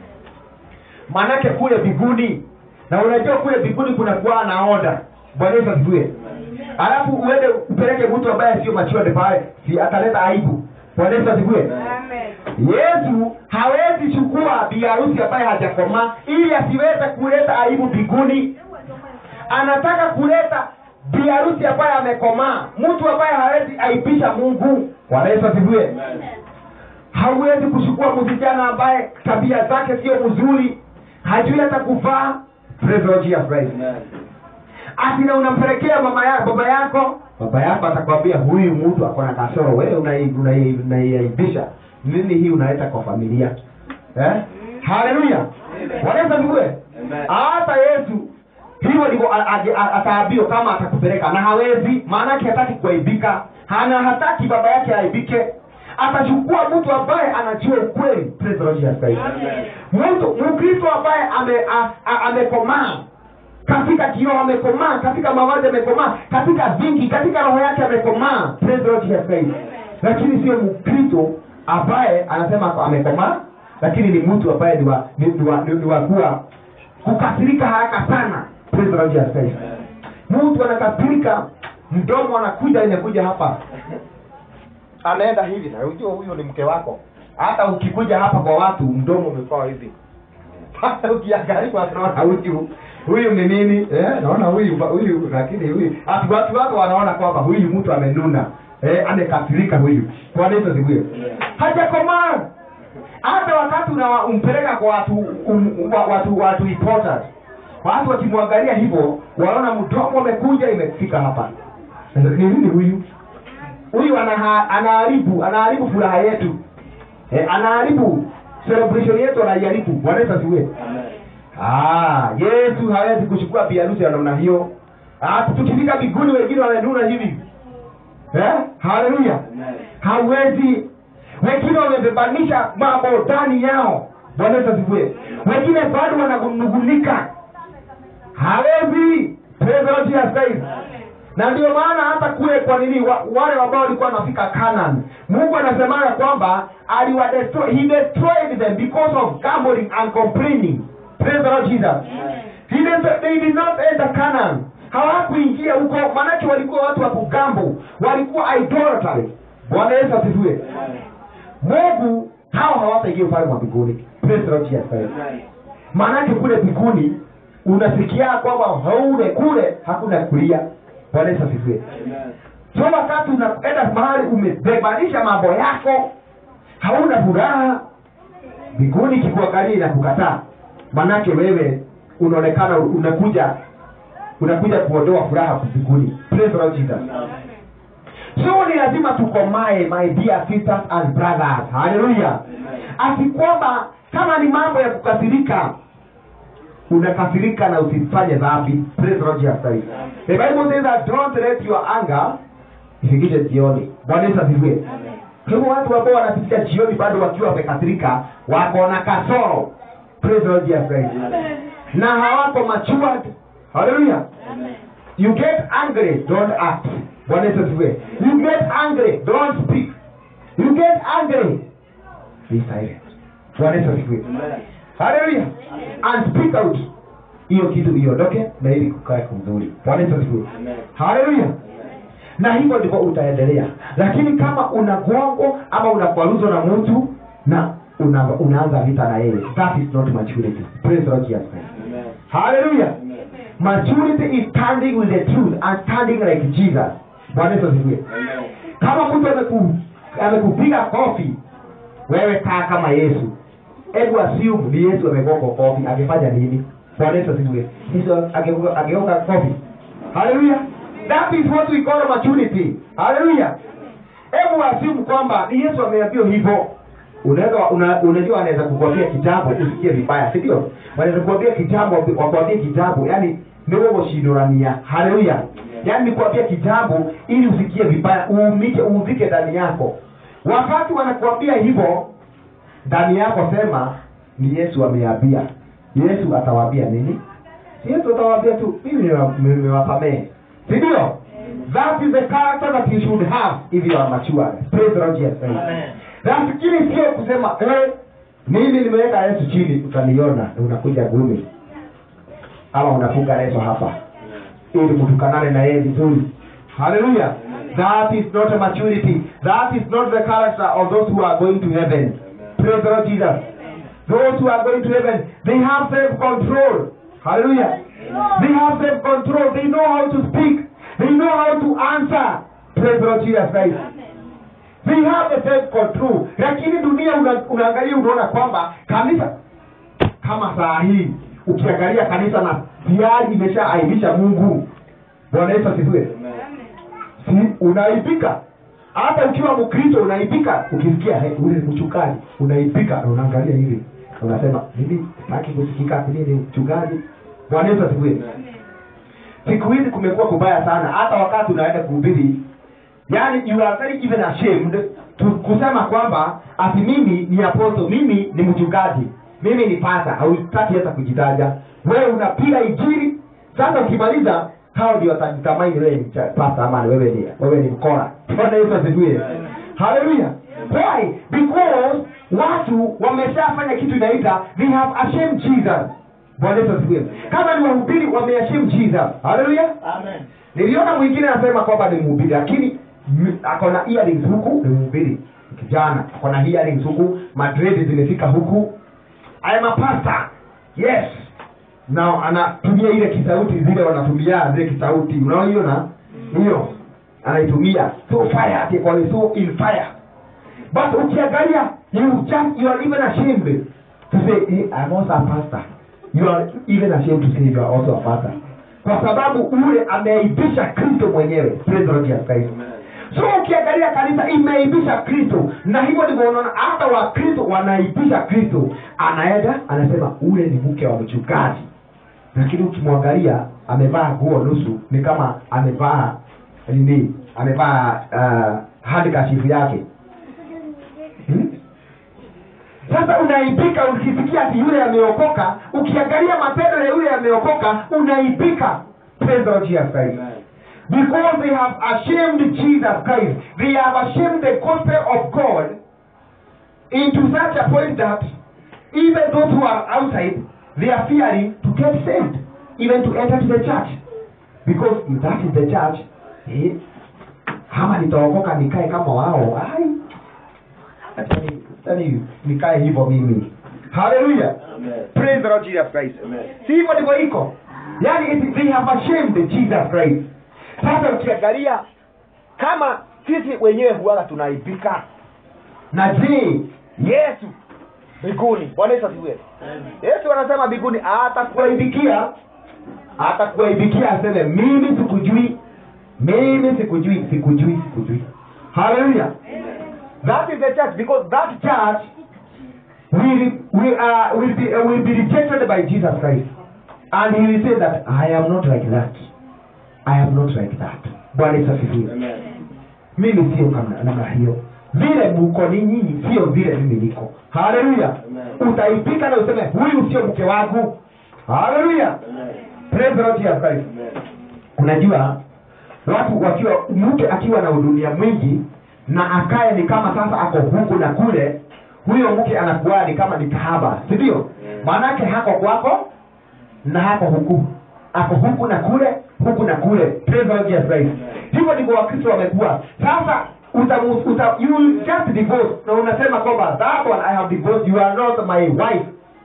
maanake kule mbinguni na unajua kule mbinguni kuna kuwa na oda bwana yesu asifiwe alafu uende upeleke mtu ambaye sio matured pale si ataleta aibu bwana yesu asifiwe yesu hawezi chukua biharusi ambaye hajakomaa ili asiweze kuleta aibu mbinguni anataka kuleta biharusi ambaye amekomaa mtu ambaye hawezi aibisha mungu bwana yesu asifiwe hauwezi kuchukua msichana ambaye tabia zake sio mzuri hajui hata kuvaa Praise the Lord Jesus Christ. asina unampelekea mama ya, baba yako baba yako atakwambia huyu mtu ako na kasoro wewe unai- unai- unaiaibisha nini hii unaleta kwa familia eh? haleluya wanaweza vivue hata yesu hivyo ndivyo a- a- a- ataambiwa kama atakupeleka na hawezi maanake hataki kuaibika hana hataki baba yake aibike atachukua mtu ambaye anajua ukweli Praise the Lord Jesus Christ. mtu mkristo ambaye ame a- a- amekomaa katika kiroho amekomaa katika mawazi amekomaa katika vingi katika roho yake amekomaa Praise the Lord Jesus Christ. lakini sio mkristo ambaye anasema amekomaa lakini ni mtu ambaye ni wa ni, ni, wa, ni, ni wa kuwa kukasirika haraka sana Praise the Lord Jesus Christ. mtu anakasirika mdomo anakuja inakuja hapa anaenda hivi na unajua huyo ni mke wako hata ukikuja hapa kwa watu mdomo umekuwa hivi hata ukiangalia wanaona huyu huyu ni nini eh, naona huyu huyu lakini huyu ati watu wako wanaona kwamba huyu mtu amenuna eh, amekasirika huyu kwa nini tusikie hajakomaa hata wakati unampeleka kwa watu um, wa- watu watu important watu wakimwangalia hivyo wanaona mdomo umekuja imefika hapa ni nini huyu huyu anaha- anaharibu anaharibu furaha yetu eh, anaharibu celebration yetu anaiharibu bwana Yesu asifiwe Ah, Yesu hawezi kuchukua biharusi ya namna hiyo. Ah, tukifika mbinguni wengine wananuna hivi. Eh? Haleluya. Hawezi. Wengine wamebebanisha mambo ndani yao. Bwana Yesu asifiwe. Wengine bado wanagunugulika. Hawezi. Praise the Lord Jesus Christ. Na ndio maana hata kule kwa nini wa, wale ambao walikuwa wanafika Canaan, Mungu anasema ya kwamba aliwa destroy, he destroyed them because of gambling and complaining. Praise the Lord Jesus. He did, they did not enter Canaan. Hawakuingia huko maanake walikuwa watu wa kugambo, walikuwa idolatry. Bwana Yesu asifiwe. Mungu hao hawataingia ufalme wa mbinguni. Praise the Lord Jesus Christ. Maanake kule mbinguni unasikia kwamba haule kule hakuna kulia. Bwana Yesu asifiwe. So wakati unaenda mahali umebebanisha mambo yako, hauna furaha, mbinguni ikikuangalia inakukataa, manake wewe unaonekana unakuja unakuja kuondoa furaha mbinguni. Praise the Lord Jesus. So ni lazima tukomae, my dear sisters and brothers. Hallelujah. Ati kwamba kama ni mambo ya kukasirika, unakasirika na usifanye dhambi. Praise the Lord Jesus Christ. The Bible says that don't let your anger ifikishe jioni. Bwana Yesu asifiwe. Kwa hivyo watu ambao wanapitia jioni bado wakiwa wamekasirika, wako na kasoro. Praise the Lord Jesus Christ. Na hawako matured. Hallelujah. You get angry, don't act. Bwana Yesu asifiwe. You get angry, don't speak. You get angry, be silent. Bwana Yesu asifiwe. Hallelujah. And speak out. Hiyo kitu iondoke na ili kukae kumzuri. Bwana Yesu asifiwe. Hallelujah. Na hivyo ndivyo utaendelea. Lakini kama una gongo ama unakwaruzwa na mtu na una, unaanza vita na yeye, that is not maturity. Praise the Lord Jesus Christ. Hallelujah. Maturity is standing with the truth and standing like Jesus. Bwana Yesu asifiwe. Kama mtu ameku amekupiga kofi, wewe kaa kama Yesu. Hebu assume ni Yesu amegonga kofi, angefanya nini? Bwana Yesu asifiwe. Yesu angegonga angegonga kofi. Hallelujah. That is what we call maturity. Hallelujah. Hebu assume kwamba ni Yesu ameambiwa hivyo. Unaweza una, unajua anaweza kukwambia kitabu usikie vibaya, si ndio? Wanaweza kukwambia kitabu wakwambie kitabu, yani ndio goshindorania. Haleluya. Yaani nikwambia kitabu ili usikie vibaya, uumike uuvike ndani yako. Wakati wanakuambia hivyo ndani yako sema ni Yesu ameambia. Yesu atawaambia nini? Yesu atawaambia tu mimi nimewa- nimewasamehe. Si ndio? That is the character that you should have if you are mature. Praise the Lord Jesus Christ. Nafikiri sio kusema eh, mimi nimeweka Yesu chini utaniona na unakuja gumi ama unafunga leso hapa ili mtukanane na yeye vizuri. Hallelujah. That is not a maturity. That is not the character of those who are going to heaven. Praise the Lord Jesus. Those who are going to heaven, they have self-control. Hallelujah. They have self-control. They know how to speak. They know how to answer. Praise the Lord Jesus Christ. They have a self control. Lakini dunia una, unaangalia unaona kwamba kanisa kama saa hii ukiangalia kanisa na tayari imeshaaibisha Mungu. Bwana Yesu asifiwe. Si unaibika. Hata ukiwa Mkristo unaibika ukisikia hey, ule mchungaji unaibika na unaangalia hivi. Unasema mimi sitaki kusikika mimi ni mchungaji. Bwana Yesu asifiwe. Siku hizi kumekuwa kubaya sana hata wakati unaenda kuhubiri yani you are very even ashamed to, kusema kwamba ati mimi ni apostle mimi ni mchungaji mimi ni pasa hautaki hata kujitaja wewe unapiga injili sasa ukimaliza hao ndio watajitamaini wewe ni cha- pasta ama wewe ni wewe ni mkora bwana yesu asifiwe haleluya why because watu wameshafanya kitu inaita they have ashamed jesus bwana yesu asifiwe kama ni wahubiri wameashame jesus haleluya Amen. niliona mwingine anasema kwamba ni mhubiri lakini m- ako na earrings huku ni mhubiri kijana ako na earrings huku madredi zimefika huku I am a pastor yes na anatumia ile kisauti zile wanatumia zile kisauti unaoiona hiyo anaitumia so fire ati kwa so in fire but ukiangalia you just you are even ashamed to say hey, I'm also a pastor you are even ashamed to say you are also a pastor kwa sababu ule ameaibisha kristo mwenyewe praise the Lord Jesus Christ so ukiangalia kanisa imeaibisha kristo na hivyo ndivyo unaona hata wakristo wanaibisha kristo anaenda anasema ule ni mke wa mchungaji lakini ukimwangalia amevaa nguo nusu ni kama amevaa nini amevaa uh, handikashifu yake hmm? sasa unaibika ukisikia ati yule ameokoka ukiangalia matendo ya yule ameokoka unaibika praise the Lord Jesus Christ because they have ashamed Jesus Christ they have ashamed the gospel of God into such a point that even those who are outside they are fearing to get saved even to enter to the church because if that is the church eh, kama nitaokoka nikae kama wao ai acha ni- acha ni- nikae hivyo mimi haleluya Amen. praise the lord jesus christ Amen. si hivyo ndivyo iko yaani it- they have ashamed jesus christ sasa ukiangalia kama sisi wenyewe huwaga tunaibika na je yesu mbinguni bwana yesu asifiwe yesu anasema mbinguni atakuaibikia atakuaibikia aseme mimi sikujui mimi sikujui sikujui sikujui haleluya that is the church because that church will, will, uh, will, be, uh, will be rejected by jesus christ and he will say that i am not like that i am not like that bwana yesu asifiwe Amen. mimi sio kama namna hiyo vile muko ni nyinyi sio vile mimi niko haleluya Amen. utaipika na useme huyu sio mke wangu haleluya Amen. praise the lord jesus christ Amen. unajua watu wakiwa mke akiwa na udunia mwingi na akaye ni kama sasa ako huku na kule huyo mke anakuwa ni kama ni kahaba si ndio Yeah. maanake hako kwako na hako huku ako huku na kule huku na kule Praise the Lord Jesus Christ. hivyo ndivyo wakristo wamekuwa sasa utamu- uta, you will just divorce na unasema kwamba that one i have divorced you are not my wife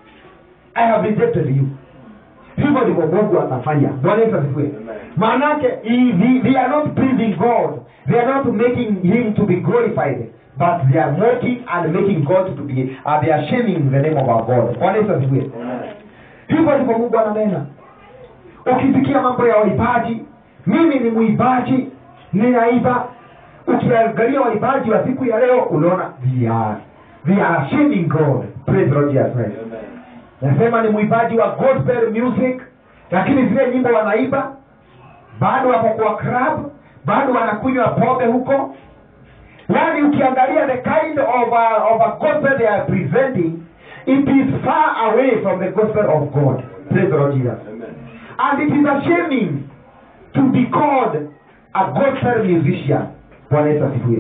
i have rejected you hivyo ndivyo mungu atafanya bwana yesu asifiwe Amen. maanake he- he- they are not pleasing god they are not making him to be glorified but they are mocking and making god to be uh, they are shaming the name of our god bwana yesu asifiwe Amen. hivyo ndivyo mungu ananena ukisikia mambo ya waibaji mimi ni mwibaji ninaiba ukiangalia waibaji wa siku ya leo unaona they are, they are shaming god praise the Lord Jesus Christ Amen. nasema ni mwimbaji wa gospel music lakini zile nyimbo wanaiba bado wako kwa club bado wanakunywa pombe huko yaani ukiangalia the kind of a, of a gospel they are presenting it is far away from the gospel of god praise the lord jesus Amen. and it is ashaming to be called a gospel musician bwana yesu asifiwe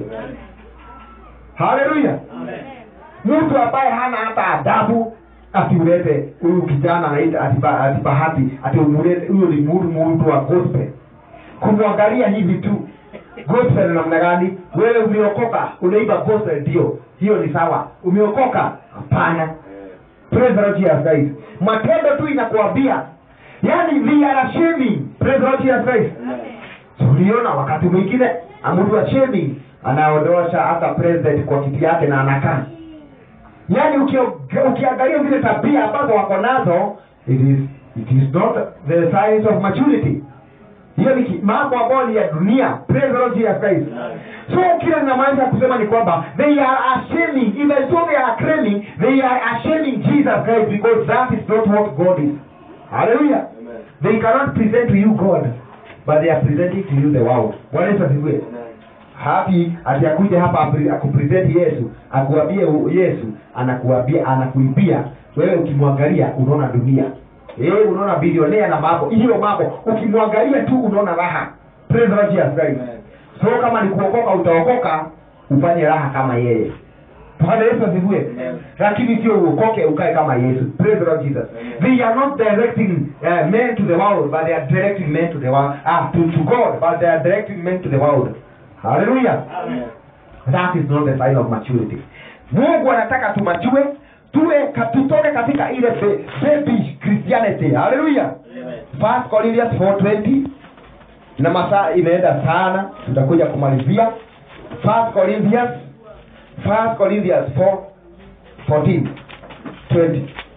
haleluya mtu ambaye hana hata adabu asiulete huyu kijana anaita atiba- atibahati ati umulete huyo ni mtu mtu wa gospel kumwangalia hivi tu gospel namna gani wewe umeokoka unaiba gospel ndio hiyo ni sawa umeokoka hapana praise the Lord Jesus Christ matendo tu inakuambia yani they are shaming praise the Lord Jesus Christ tuliona wakati mwingine mtu wa shaming anaondosha hata president kwa kiti yake na anakaa yaani ukio- ukiangalia zile tabia ambazo wako nazo it is, it is not the signs of maturity hiyo ni ki- mambo ambayo ni ya dunia praise the Lord Jesus Christ so kile ninamaanisha kusema ni kwamba they are ashaming even though they are claiming they are ashaming Jesus Christ because that is not what God is hallelujah Amen. they cannot present to you God but they are presenting to you the world Bwana Yesu asifiwe Amen. hapi ati akuje hapa apre- akupresent yesu akuambie u- yesu anakuambia anakuibia wewe ukimwangalia unaona dunia eh unaona bilionea na mambo hiyo mambo ukimwangalia tu unaona raha praise the Lord Jesus Christ Amen. so kama ni kuokoka utaokoka ufanye raha kama yeye bwana yesu asifiwe Amen. lakini sio uokoke ukae kama yesu praise the lord jesus they are not directing uh, men to the world but they are directing men to the world ah, to, to god but they are directing men to the world hallelujah Amen. that is not the sign of maturity mungu anataka tumachue tuwe ka- tutoke katika ile be- baby christianity haleluya Amen. First Corinthians 4:20 na masaa imeenda sana tutakuja kumalizia First Corinthians First Corinthians 4 14 20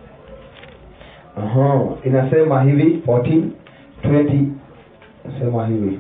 Aha, inasema hivi 14 20 inasema hivi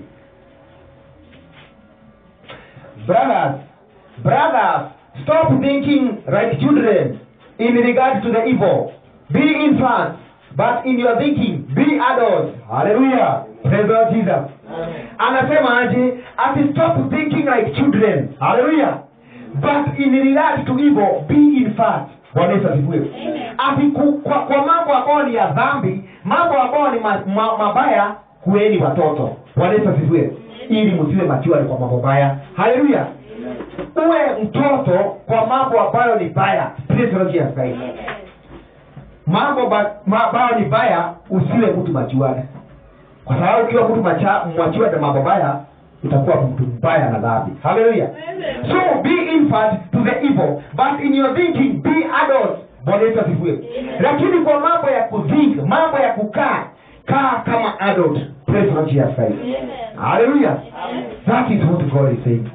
brothers brothers stop thinking like children in regard to the evil be infants but in your thinking be adults hallelujah praise the Lord jesus Amen. anasema aje ati stop thinking like children hallelujah but in regard to evil be infants bwana yesu asifiwe ati ku- kwa, kwa mambo ambayo ni ya dhambi mambo ambayo ni ma, ma, mabaya kuweni watoto bwana yesu asifiwe ili msiwe mature kwa mambo baya haleluya uwe mtoto kwa mambo ambayo ni baya Praise the Lord Jesus Christ. mambo ba- ma- ambayo ni baya usiwe mtu machuane kwa sababu ukiwa mtu macha- machua na mambo baya utakuwa mtu mbaya na dhambi haleluya so be infant to the evil but in your thinking be adult bwana yesu asifiwe lakini kwa mambo ya kuthink mambo ya kukaa kaa kama adult Praise the Lord Jesus Christ. haleluya that is what god is saying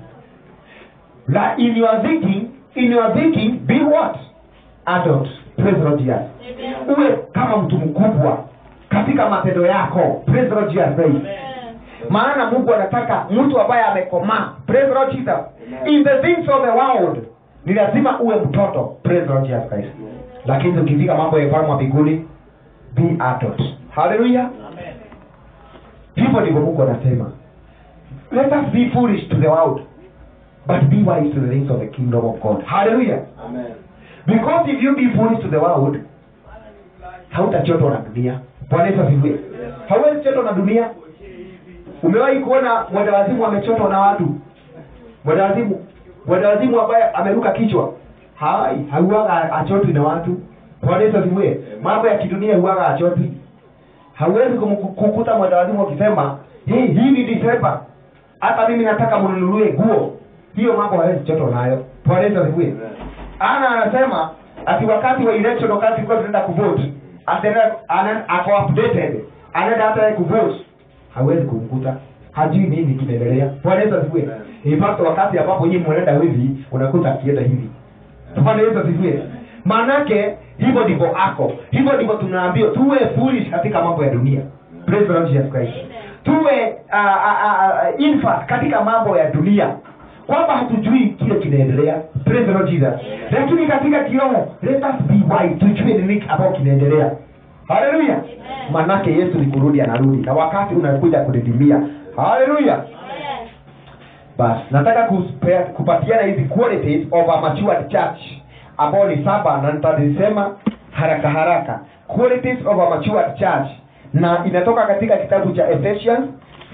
na in your thinking in your thinking be what adult Praise the Lord Jesus uwe kama mtu mkubwa katika matendo yako Praise the Lord Jesus Christ. maana mungu anataka mtu ambaye amekomaa Praise the Lord Jesus. in the things of the world ni lazima uwe mtoto Praise the Lord Jesus Christ. lakini ukifika mambo ya ufalme wa mbinguni be adult haleluya Amen. hivyo ndivyo mungu anasema let us be foolish to the world but be wise to the things of the kingdom of god haleluya Amen. because if you be foolish to the world hautachotwa na dunia bwana yesu asifiwe hauwezi chotwa na dunia umewahi kuona mwendawazimu amechotwa na watu mwendawazimu mwendawazimu ambaye ameruka kichwa hai hauaga achotwi na watu bwana yesu asifiwe mambo ya kidunia huaga achotwi hauwezi kum- kukuta mwendawazimu akisema hii hii ni disemba hata mimi nataka mnunulie nguo hiyo mambo hawezi chotwa nayo bwana yesu asifiwe ana anasema ati wakati wa election wakati tulikuwa tunaenda kuvote atena ana- ako updated anaenda hata yeye kuvote hawezi kumkuta hajui nini kinaendelea bwana yesu asifiwe in fact wakati ambapo nyinyi mnaenda hivi unakuta akienda hivi bwana yesu asifiwe maanake hivyo ndivyo ako hivyo ndivyo tunaambiwa tuwe foolish katika mambo ya dunia praise the Lord Jesus Christ tuwe uh, uh, uh, infant katika mambo ya dunia kwamba hatujui kile kinaendelea praise the Lord Jesus lakini katika kiroho let us be wise tujue nini ambao kinaendelea haleluya manake yesu ni kurudi anarudi na wakati unakuja kudidimia haleluya basi nataka kuspea, kupatiana hizi qualities of a matured church ambao ni saba na nitazisema haraka haraka qualities of a matured church na inatoka katika kitabu cha Ephesians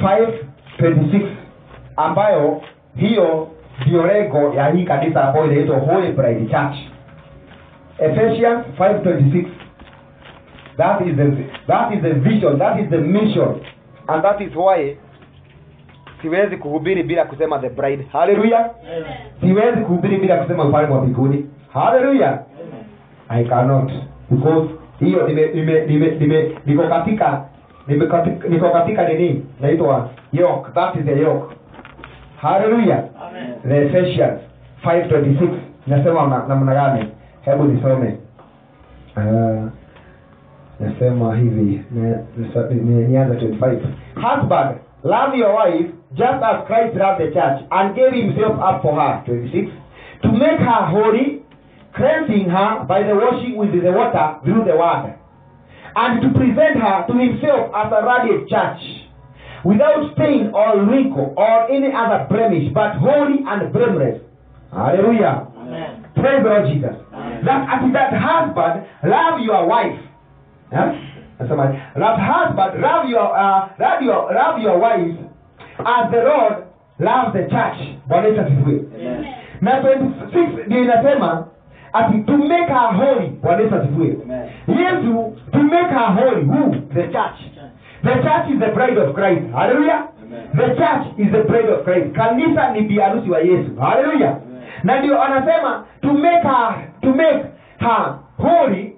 5:26 ambayo hiyo ndio lengo ya hii kanisa ambayo inaitwa Holy Bride Church Ephesians 5:26 that is the that is the vision that is the mission and that is why siwezi kuhubiri bila kusema the bride haleluya siwezi kuhubiri bila kusema ufalme wa mbinguni haleluya i cannot because hiyo nime nime nime nime niko katika nime katika, niko katika nini naitwa yoke that is the yoke haleluya Amen. the Ephesians 5:26 nasema na- namna gani hebu nisome uh, nasema hivi ni- nisa- ni- nianze 25 husband love your wife just as christ loved the church and gave himself up for her 26 to make her holy cleansing her by the washing with the water through the word and to present her to himself as a radiant church without stain or wrinkle or any other blemish but holy and blameless hallelujah Amen. Praise the Lord Jesus. Amen. That as that husband love your wife. Yeah? Nasema, that husband love your uh, love your love your wife as the Lord loves the church. Bwana Yesu asifiwe. Amen. na 26 ndio inasema ati to make her holy bwana yesu asifiwe Amen. yesu to make her holy who the church the church is the bride of christ hallelujah Amen. the church is the bride of christ kanisa ni biharusi wa yesu hallelujah Amen. na ndio anasema to make her to make her holy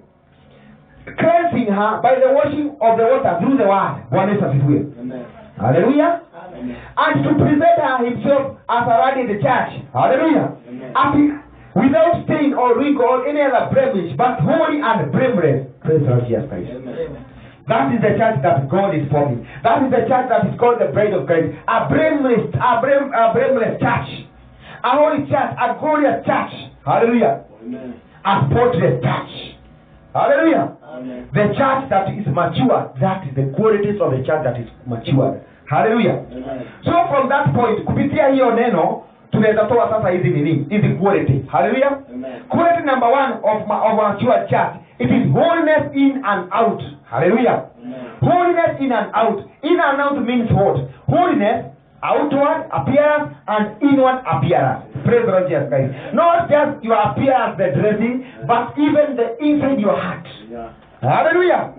cleansing her by the washing of the water through the word bwana yesu asifiwe Amen. hallelujah Amen. and to present her himself as a radiant church. Hallelujah. Amen. As he- without stain or wrinkle or any other blemish, but holy and blameless. Praise the Lord Jesus Christ. Amen. That is the church that God is forming. That is the church that is called the bride of Christ. A blameless, a, blame, a blameless church. A holy church, a glorious church. Hallelujah. Amen. A spotless church. Hallelujah. Amen. The church that is mature, that is the qualities of the church that is matured. Hallelujah. Amen. so from that point kupitia hiyo neno tunaweza toa sasa hizi nini hizi quality hallelujah Amen. quality number one of, ma- of a mature church it is holiness in and out hallelujah Amen. holiness in and out in and out means what holiness outward appearance and inward appearance praise the lord jesus christ not just your appearance the dressing but even the inside your heart Yeah. hallelujah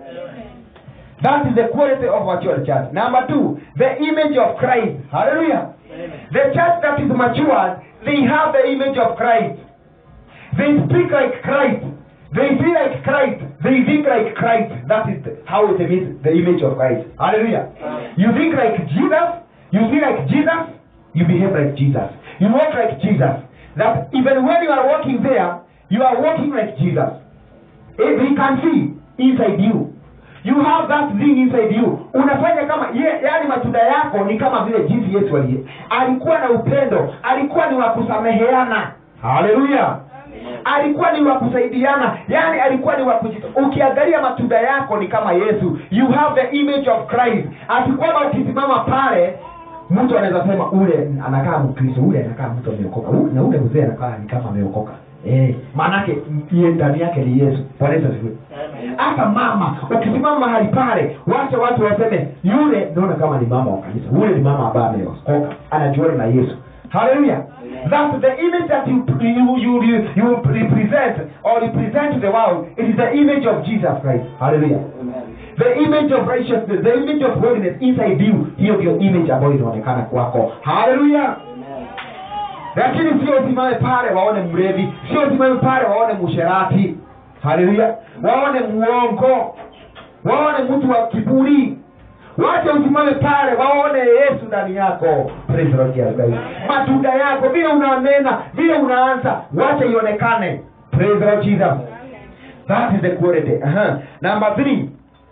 that is the quality of mature church number two the image of christ hallelujah the church that is matured they have the image of christ they speak like christ they feel like christ they think like christ that is the- how it means the image of christ hallelujah you think like jesus you feel like jesus you behave like jesus you walk like jesus that even when you are walking there you are walking like jesus Eh, they can see inside you you have that thing inside you unafanya kama ye, yani matunda yako ni kama vile jinsi yesu aliye alikuwa na upendo alikuwa ni wa kusameheana haleluya alikuwa ni wa kusaidiana yani alikuwa ni wa kuji- ukiangalia matunda yako ni kama yesu you have the image of christ ati kwamba ukisimama pale mtu anaweza sema ule anakaa mkristo ule anakaa mtu ameokoka Ule- na ule mzee anakaa ni kama ameokoka eh, maanake yeye ndani yake ni yesu bwana yesu asifiwe hata mama ukisimama mahali pale wacha watu waseme yule naona kama ni mama wa kanisa ule ni mama ambaye ameokoka anajuana na yesu haleluya that the image that you, you, you, you, you represent or represent to the world it is the image of jesus christ haleluya Amen. the image of righteousness the image of holiness inside you hiyo ndio image ambayo inaonekana kwako haleluya Amen. lakini sio usimame pale waone mlevi sio usimame pale waone musherati haleluya waone muongo waone mtu wa kiburi wache usimame pale waone yesu ndani yako Praise the Lord Jesus Christ. matunda yako vile unanena vile unaanza wache ionekane Praise the Lord Jesus. that is the quality uh-huh. number three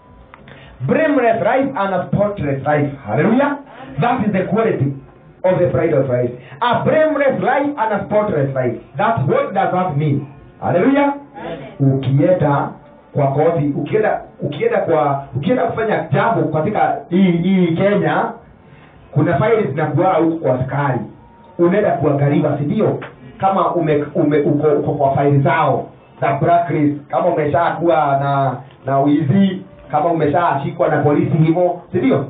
blameless life and a spotless life hallelujah that is the quality of the bride of Christ a blameless life and a spotless life that what does that mean hallelujah ukienda kwa koti ukienda ukienda kwa ukienda kufanya jambo katika hii hii kenya kuna faili zinakuaa huko kwa askari unaenda kuangaliwa si ndio kama ume, ume uko, uko kwa faili zao za blacklist kama umeshakuwa na na wizi kama umeshashikwa na polisi hivyo si ndio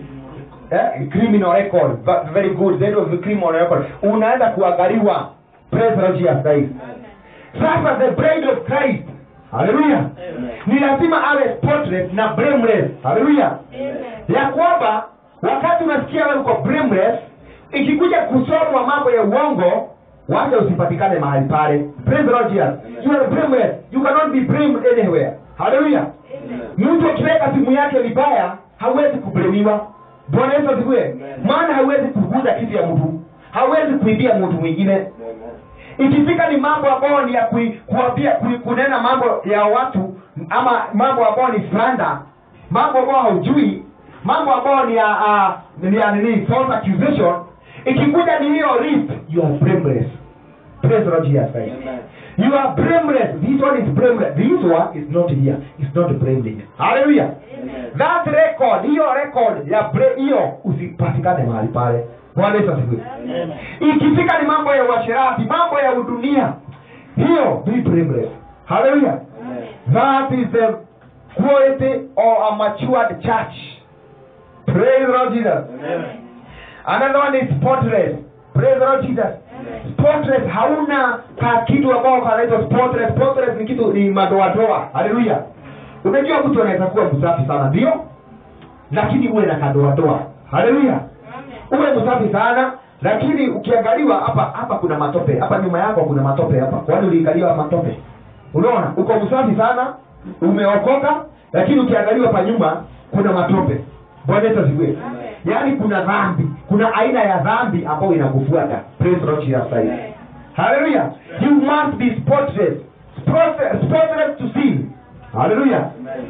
eh, criminal record but very good then of the criminal record unaenda kuangaliwa praise the Lord Jesus Christ sasa the bride of Christ haleluya ni lazima awe spotless na blameless haleluya ya kwamba wakati unasikia wewe uko blameless ikikuja kusomwa mambo ya uongo wacha usipatikane mahali pale praise the Lord Jesus you are blameless you cannot be blamed anywhere haleluya mtu akiweka simu yake vibaya hawezi kublemiwa bwana yesu asifiwe maana hawezi kuguza kitu ya mtu hawezi kuibia mtu mwingine ikifika ni mambo ambayo ni ya kui, kuambia kui, kunena mambo ya watu ama mambo ambayo ni slander mambo ambayo haujui mambo ambayo ni ya uh, ni ya nini false accusation ikikuja ni hiyo list you are blameless praise the Lord Jesus Christ Amen. you are blameless this one is blameless this one is not here it's not blameless hallelujah that record hiyo record ya bre- hiyo usipatikane mahali pale bwana yesu asifiwe ikifika ni mambo ya uasherati mambo ya udunia hiyo be blameless hallelujah that is the quality of a matured church praise the lord jesus another one is spotless praise the lord jesus spotless hauna ka kitu ambao kanaitwa spotless spotless ni kitu ni madoadoa haleluya unajua mtu anaweza kuwa msafi sana ndio lakini uwe na kadoadoa haleluya uwe msafi sana lakini ukiangaliwa hapa hapa kuna matope hapa nyuma yako kuna matope hapa kwani uliangaliwa matope unaona uko msafi sana umeokoka lakini ukiangaliwa pa nyuma kuna matope bwana yesu asifiwe yaani kuna dhambi kuna aina ya dhambi ambayo inakufuata praise the Lord Jesus Christ haleluya you must be spotless spotless, spotless to sin haleluya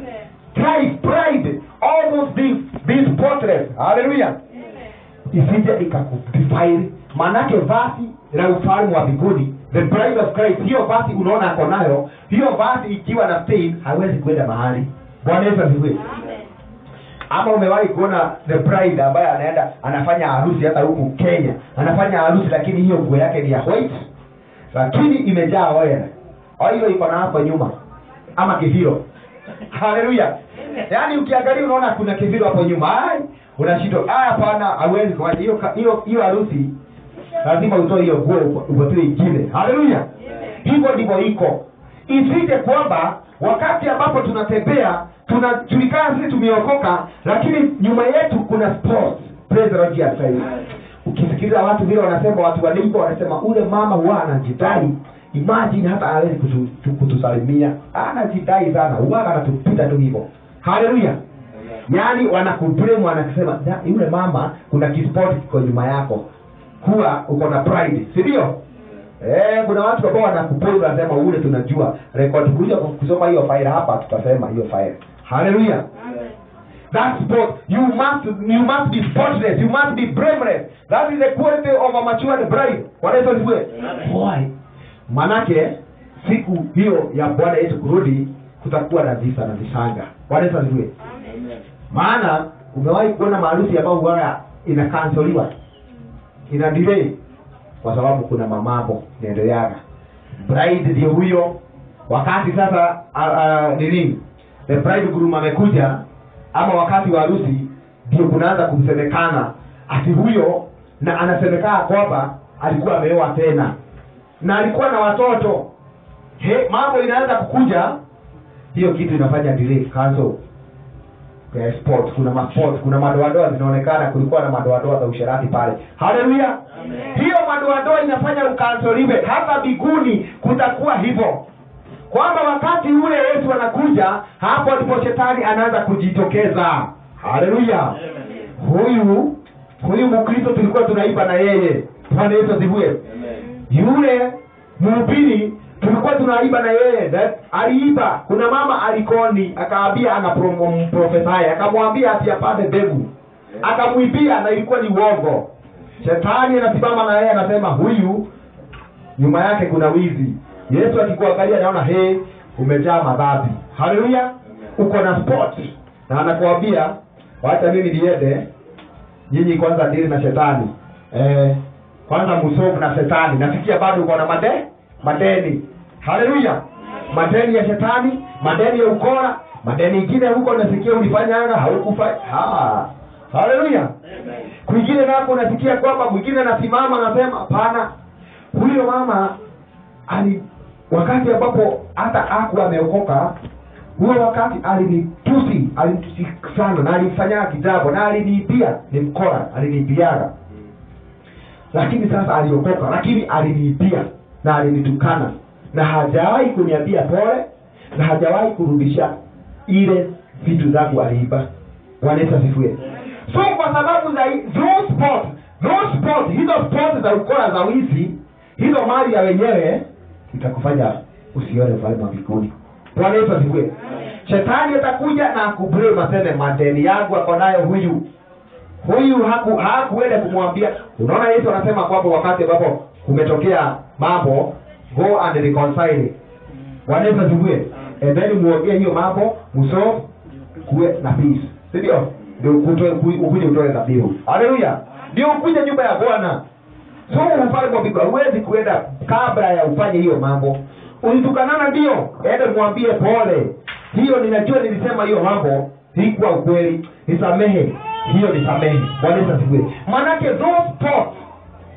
pride pride all those things be spotless haleluya isije ikakudefile maanake vasi la ufalme wa mbinguni the bride of christ hiyo vasi unaona ako nayo hiyo vasi ikiwa na stain haiwezi kwenda mahali bwana yesu asifiwe ama umewahi kuona the bride ambaye anaenda anafanya harusi hata huku kenya anafanya harusi lakini hiyo nguo yake ni ya white lakini imejaa oil oil iko na hapo nyuma ama kiviro haleluya yaani ukiangalia unaona kuna kiviro hapo nyuma ai unashindwa ah hapana hauwezi kufanya hiyo ka- hiyo hiyo harusi lazima utoe hiyo nguo upo- upatiwe ingine haleluya hivyo ndivyo iko isije kwamba wakati ambapo tunatembea tunajulikana sisi tumeokoka lakini nyuma yetu kuna sports praise the Lord Jesus Christ. ukisikiliza watu vile wanasema watu waliko wanasema ule mama huwa anajidai imagine hata hawezi kutu, tu- kutusalimia anajidai sana huwa anatupita tu hivyo haleluya yaani wanakublame wanasema "Da, yule mama kuna kisport kiko nyuma yako kuwa uko na pride si ndio Eh, kuna watu ambao wanakupoi wanasema ule tunajua record kuja kusoma hiyo file hapa tutasema hiyo file haleluya That's sport. You must you must be spotless. You must be blameless. That is the quality of a matured bride. Bwana Yesu asifiwe. Why? Manake siku hiyo ya Bwana Yesu kurudi kutakuwa na visa na visanga. Bwana Yesu asifiwe. Maana umewahi kuona maharusi ambayo huwa inakansoliwa ina delay kwa sababu kuna mamambo inaendeleaga. Bride ndio huyo, wakati sasa uh, uh, nini the bridegroom amekuja ama wakati wa harusi ndio kunaanza kumsemekana ati huyo na anasemekana kwamba alikuwa ameoa tena na alikuwa na watoto he mambo inaanza kukuja hiyo kitu inafanya delay cancel ya sport kuna masport kuna madoadoa zinaonekana kulikuwa na madoadoa za usherati pale haleluya hiyo madoadoa inafanya ukansoliwe hata biguni kutakuwa hivyo kwamba wakati ule yesu anakuja hapo ndipo shetani anaanza kujitokeza haleluya huyu huyu mkristo tulikuwa tunaiba na yeye bwana yesu asifiwe yule mhubiri tulikuwa tunaiba na yeye na- aliiba kuna mama alikoni akaambia anaprofesaya akamwambia ati apate mbegu akamwibia na ilikuwa ni uongo shetani anasimama na yeye anasema huyu nyuma yake kuna wizi yesu akikuangalia anaona he umejaa madhambi haleluya uko na sport na anakuambia wacha mimi niende nyinyi kwanza dili na shetani eh, kwanza musovu na shetani nasikia bado uko na made madeni haleluya madeni ya shetani madeni ya ukora madeni ingine huko nasikia ulifanyanga haukufa ha. haleluya kwingine nako unasikia kwamba mwingine anasimama anasema hapana huyo mama ali wakati ambapo hata aku ameokoka huyo wakati alinitusi alinitusi sana na alimfanyia kitambo na aliniibia ni mkora aliniibiaga lakini sasa aliokoka lakini aliniibia na alinitukana na hajawahi kuniambia pole na hajawahi kurudisha ile vitu zangu aliiba Bwana Yesu asifiwe so kwa sababu za hi- those sport those sport hizo sport za ukora za wizi hizo mali ya wenyewe itakufanya usione ufalme wa mbinguni bwana yesu asifiwe shetani atakuja na akublame aseme madeni yangu ako nayo huyu huyu haku hakuenda kumwambia unaona yesu anasema kwamba wakati ambapo kumetokea mambo go and reconcile bwana yesu asifiwe and then muongee hiyo mambo msolve kuwe na peace si ndio ndio ukutoe- uku- ukuje utoe dhabihu haleluya ndio ukuje nyumba ya bwana so ufalme wa mbinguni huwezi kuenda kabla ya ufanye hiyo mambo ulitukanana ndio ende mwambie pole hiyo ninajua nilisema hiyo mambo hikuwa ukweli nisamehe hiyo nisamehe bwana Yesu asifiwe manake those thoughts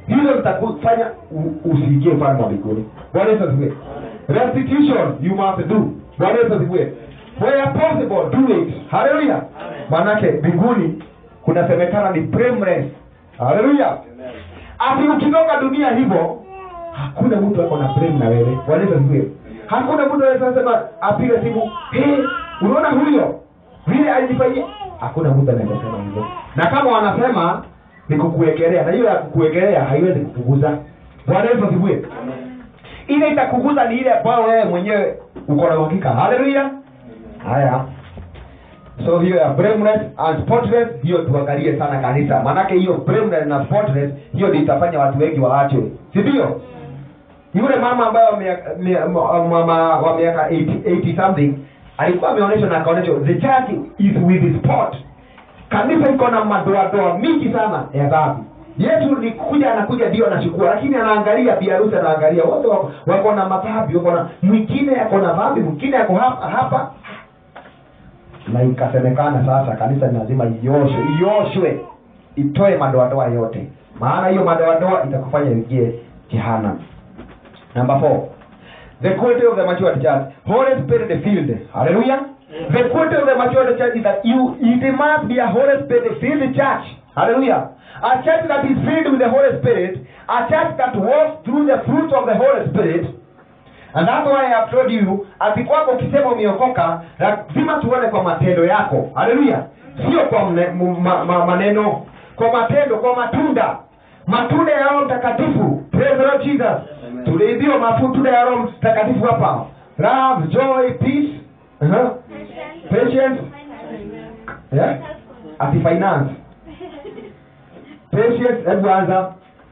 hizo zitakufanya u- usiingie ufalme wa mbinguni bwana yesu asifiwe restitution you must do bwana yesu asifiwe where possible do it haleluya maanake mbinguni kunasemekana ni blameless haleluya ati ukitoka dunia hivyo hakuna mtu ako na blame na wewe bwana yesu asifiwe hakuna mtu anaweza sema apige simu hey, unaona huyo vile alijifanyia hakuna mtu anaweza sema hivyo na kama wanasema ni kukuwekelea na hiyo ya kukuwekelea haiwezi kukuguza bwana yesu asifiwe ile itakuguza ni ile ambayo wewe mwenyewe uko na uhakika haleluya haya so hiyo ya blameless and spotless hiyo tuangalie sana kanisa maanake hiyo blameless na spotless hiyo ndio itafanya watu wengi waachwe si ndio yule mama ambaye wa miaka- mia- ma- mama wa miaka 80 80 something alikuwa ameonyeshwa na akaonyeshwa the church is with spot kanisa iko na madoadoa mingi sana ya dhambi yetu ni kuja anakuja ndio anachukua lakini anaangalia biharusi anaangalia wote wako, wako na madhambi wako na mwingine ako na dhambi mwingine ako hapa hapa na ikasemekana sasa kanisa ni lazima ioshwe ioshwe itoe madoadoa yote maana hiyo madoadoa itakufanya ingie jehanamu number four the quality of the matured church holy spirit filled hallelujah the quality of the matured church is that you it must be a holy spirit filled church hallelujah a church that is filled with the holy spirit a church that walks through the fruit of the holy spirit and that's why I have told you ati kwako ukisema umeokoka lazima tuone kwa matendo yako haleluya sio kwa mne, m, ma, ma, maneno kwa matendo kwa matunda matunda ya roho mtakatifu praise the Lord jesus tuliibiwa matunda ya roho mtakatifu hapa love joy peace uh-huh. patience yeah? ati finance patience hebu anza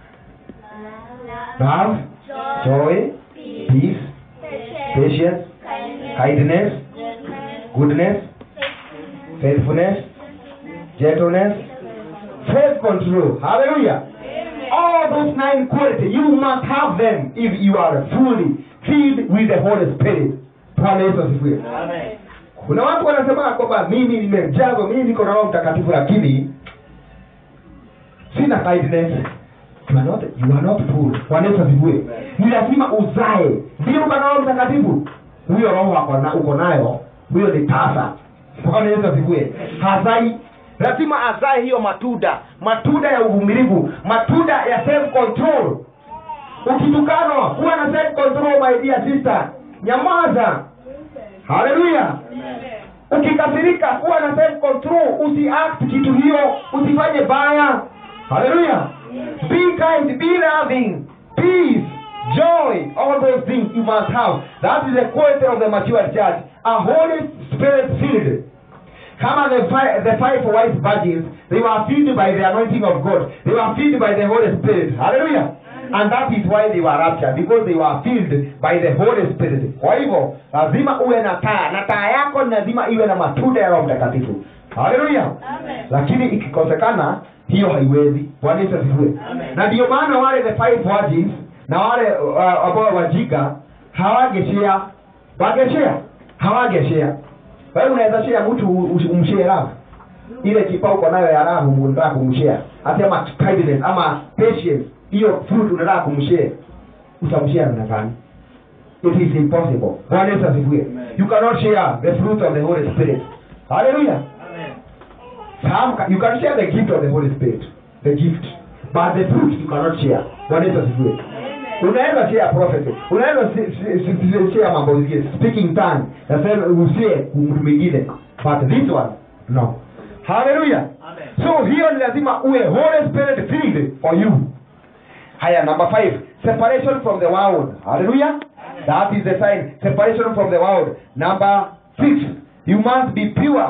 love joy peace patience kindness goodness faithfulness gentleness self control hallelujah all those nine qualities you must have them if you are fully filled with the holy spirit bwana yesu asifiwe kuna watu wanasema kwamba mimi nimejazwa mimi niko na roho mtakatifu lakini sina kindness you are not, you are not full bwana yesu asifiwe ni lazima uzae ndio uko na roho mtakatifu huyo roho ako na- uko nayo huyo ni tasa bwana yesu asifiwe hazai lazima azae hiyo matunda matunda ya uvumilivu matunda ya self control ukitukanwa kuwa na self control my dear sister nyamaza haleluya ukikasirika kuwa na self control usiact kitu hiyo usifanye baya haleluya be kind be loving peace joy all those things you must have that is the quality of the mature church a holy spirit filled kama the five, the five wise virgins they were filled by the anointing of god they were filled by the holy spirit hallelujah and that is why they were raptured because they were filled by the holy spirit kwa hivyo lazima uwe na taa na taa yako ni lazima iwe na matunda ya roho mtakatifu haleluya lakini ikikosekana hiyo haiwezi bwana yesu asifiwe na ndio maana wale the five virgins na wale uh, ambao wajiga hawageshea wageshea hawageshea wewe unaweza share mtu u- umshare raha ile kipa uko nayo ya raha unataka kumshare hata ama kindness ama patience hiyo fruit unataka kumshare utamshare namna gani it is impossible bwana yesu asifiwe you cannot share the fruit of the holy spirit hallelujah Some ca- you can share the gift of the holy spirit the gift but the fruit you cannot share bwana yesu asifiwe unaweza share prophecy unaweza si- si- si- si- share mambo mengine speaking tongue na sema usie mtu mwingine but this one no hallelujah so hiyo ni lazima uwe holy spirit filled for you haya number five separation from the world hallelujah that is the sign separation from the world number six you must be pure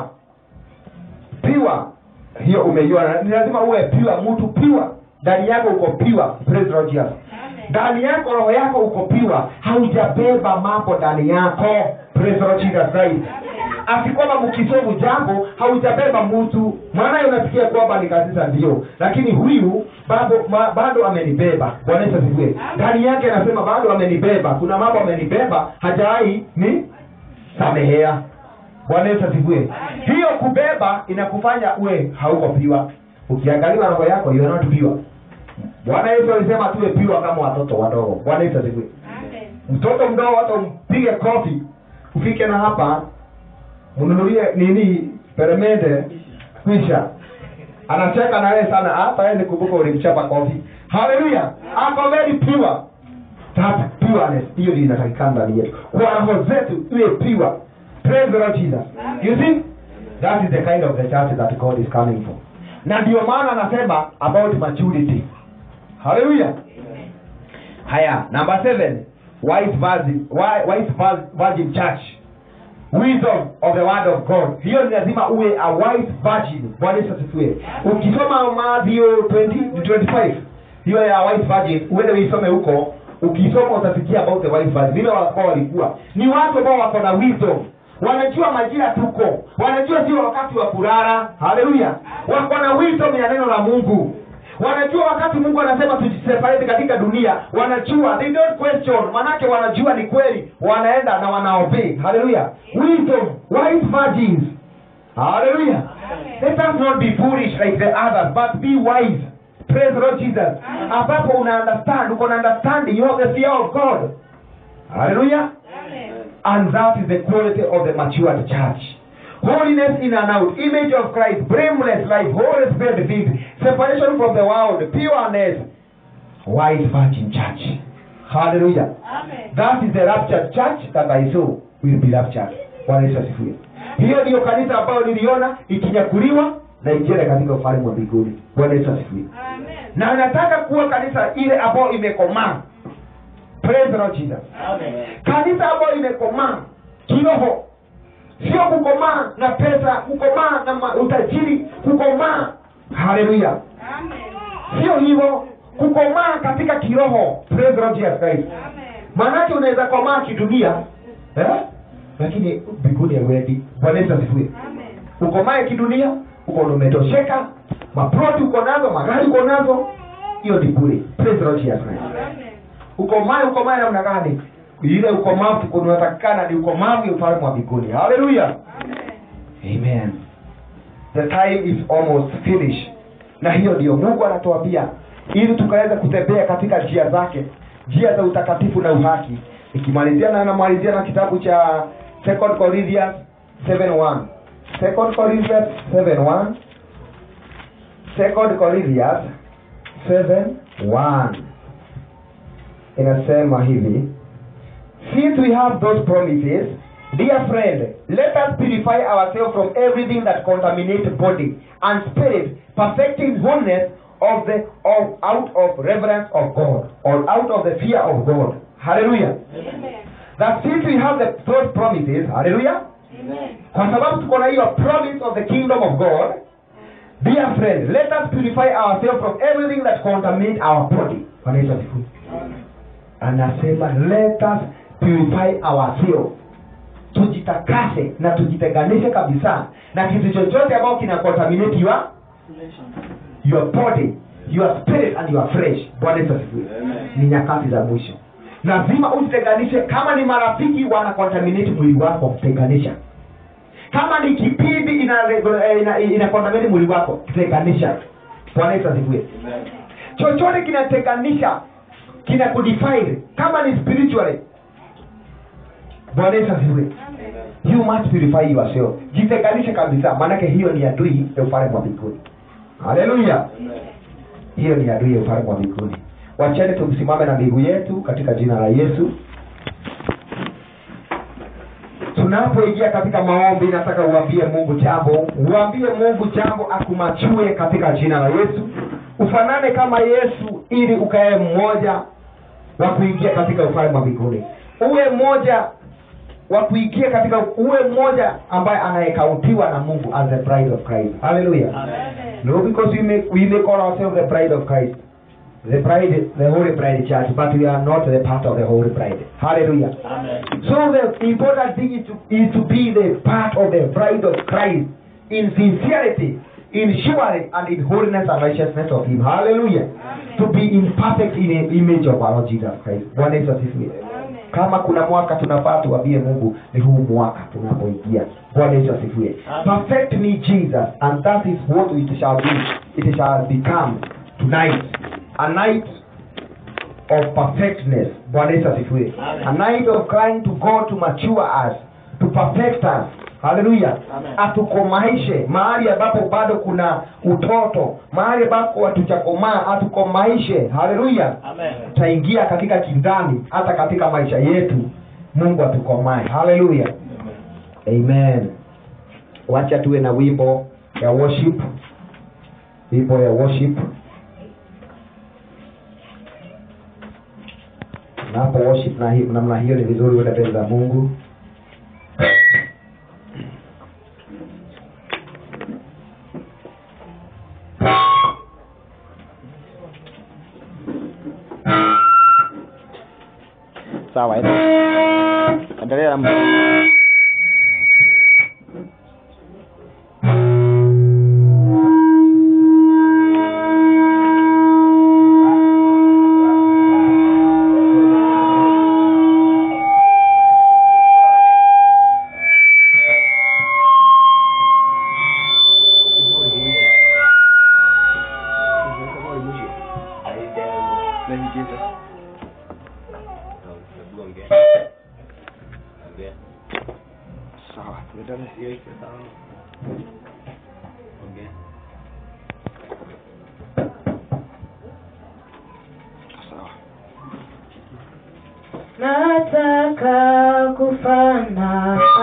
pure hiyo umeiona ni lazima uwe pure mtu pure ndani yako uko pure praise Lord Jesus ndani yako roho yako uko pure haujabeba mambo ndani yako praise Lord Jesus Christ asi kwamba mkisovu jambo haujabeba mtu maana unasikia kwamba ni kanisa ndio lakini huyu bado ma, bado amenibeba bwana Yesu asifiwe ndani yake anasema bado amenibeba kuna mambo amenibeba hajawahi ni samehea bwana yesu asifiwe hiyo kubeba inakufanya uwe hauko piwa ukiangaliwa roho yako you are not pure bwana yesu alisema tuwe piwa kama watoto wadogo bwana yesu asifiwe mtoto mdogo hata umpige kofi ufike na hapa mnunulie nini peremende kwisha anacheka na wewe sana hata wewe kumbuka ulimchapa kofi haleluya ako very pure that pureness hiyo ndio inatakikana ndani yetu kwa roho zetu iwe pure praise the lord jesus you see that is the kind of the church that god is coming for na ndio maana anasema about maturity haleluya haya number seven wise virgin, wi- wise vir- virgin church wisdom of the word of god hiyo ni lazima uwe a wise virgin bwana yesu asifiwe ukisoma Matthew 20 25 hiyo ya wise virgin uende uisome huko ukisoma utasikia about the wise virgin vile walikuwa walikuwa ni watu ambao wako na wisdom wanajua majira tuko wanajua sio wakati wa kulala haleluya wako na wisdom ya neno la mungu wanajua wakati mungu anasema tujiseparate katika dunia wanajua they don't question manake wanajua ni kweli wanaenda na wanaobey haleluya wisdom wise virgins haleluya let us not be foolish like the others but be wise praise the lord jesus ambapo una understand uko na understanding you have the fear of god haleluya and that is the quality of the matured church. Holiness in and out, image of Christ, blameless life, Holy Spirit filled, separation from the world, pureness, wise virgin church. Hallelujah. That is the raptured church that I saw will be raptured. Bwana Yesu asifiwe. Hiyo ndiyo kanisa ambayo niliona ikinyakuliwa na ikienda katika ufalme wa mbinguni. Bwana Yesu asifiwe. Na nataka kuwa kanisa ile ambayo imekomaa. Praise the Lord Jesus kanisa ambayo imekomaa kiroho sio kukomaa na pesa kukomaa na ma- utajiri kukomaa haleluya sio hivyo kukomaa katika kiroho Praise the Lord Jesus Christ maanake unaweza komaa kidunia eh? lakini mbinguni hauendi bwana yesu asifiwe ukomae kidunia uko umetosheka maproti uko nazo magari uko nazo hiyo ni bure Praise the Lord Jesus Christ ukomae ukomae namna gani ile ukomavu unatakikana ni ukomavu ya ufalme wa mbinguni haleluya amen the time is almost finished na hiyo ndio mungu anatuambia ili tukaweza kutembea katika njia zake njia za utakatifu na uhaki ikimalizia na anamalizia na kitabu cha second corinthians 7:1 second corinthians 7:1 second corinthians 7:1 inasema hivi since we have those promises dear friend let us purify ourselves from everything that contaminates body and spirit perfecting wholeness of the of out of reverence of god or out of the fear of god hallelujah that since we have the, those promises hallelujah kwa sababu tuko na hiyo promise of the kingdom of god dear friend let us purify ourselves from everything that contaminates our body Bwana Yesu asifiwe anasema let us purify ourselves tujitakase na tujitenganishe kabisa na kitu chochote ambao kina contaminate your, your body your spirit and your flesh bwana yesu asifiwe ni nyakati za mwisho lazima ujitenganishe kama ni marafiki wana contaminate mwili wako tenganisha kama ni kipindi ina, ina, ina, ina contaminate mwili wako tenganisha bwana yesu asifiwe chochote kinatenganisha kina kudefine kama ni spiritually bwana yesu asifiwe you must purify yourself jitenganishe kabisa maanake hiyo ni adui ya ufalme wa mbinguni haleluya hiyo ni adui ya ufalme wa mbinguni wacheni tumsimame na miguu yetu katika jina la yesu tunapoingia katika maombi nataka uambie mungu jambo uambie mungu jambo akumachue katika jina la yesu ufanane kama yesu ili ukae mmoja wa kuingia katika ufalme wa mbinguni uwe mmoja wa kuingia katika uwe mmoja ambaye anayekautiwa na mungu as the bride of christ hallelujah no because we may, we may call ourselves the bride of christ the bride the holy bride church but we are not the part of the holy bride hallelujah so the important thing is to, is to be the part of the bride of christ in sincerity in surety and in holiness and righteousness of him hallelujah to be in perfect in the image of our Lord jesus christ bwana yesu asifiwe kama kuna mwaka tunafaa tuambie mungu ni huu mwaka tunapoingia bwana yesu asifiwe perfect me jesus and that is what it shall be it shall become tonight a night of perfectness bwana yesu asifiwe a night of crying to god to mature us to perfect us haleluya Amen. atukomaishe mahali ambapo bado kuna utoto mahali ambapo hatujakomaa atukomaishe haleluya Amen. tutaingia katika kindani hata katika maisha yetu mungu atukomae haleluya amen wacha tuwe na wimbo ya worship wimbo ya worship napo worship na hi- namna hiyo ni vizuri uende mbele za mungu sawa endelea na sawa nataka kufana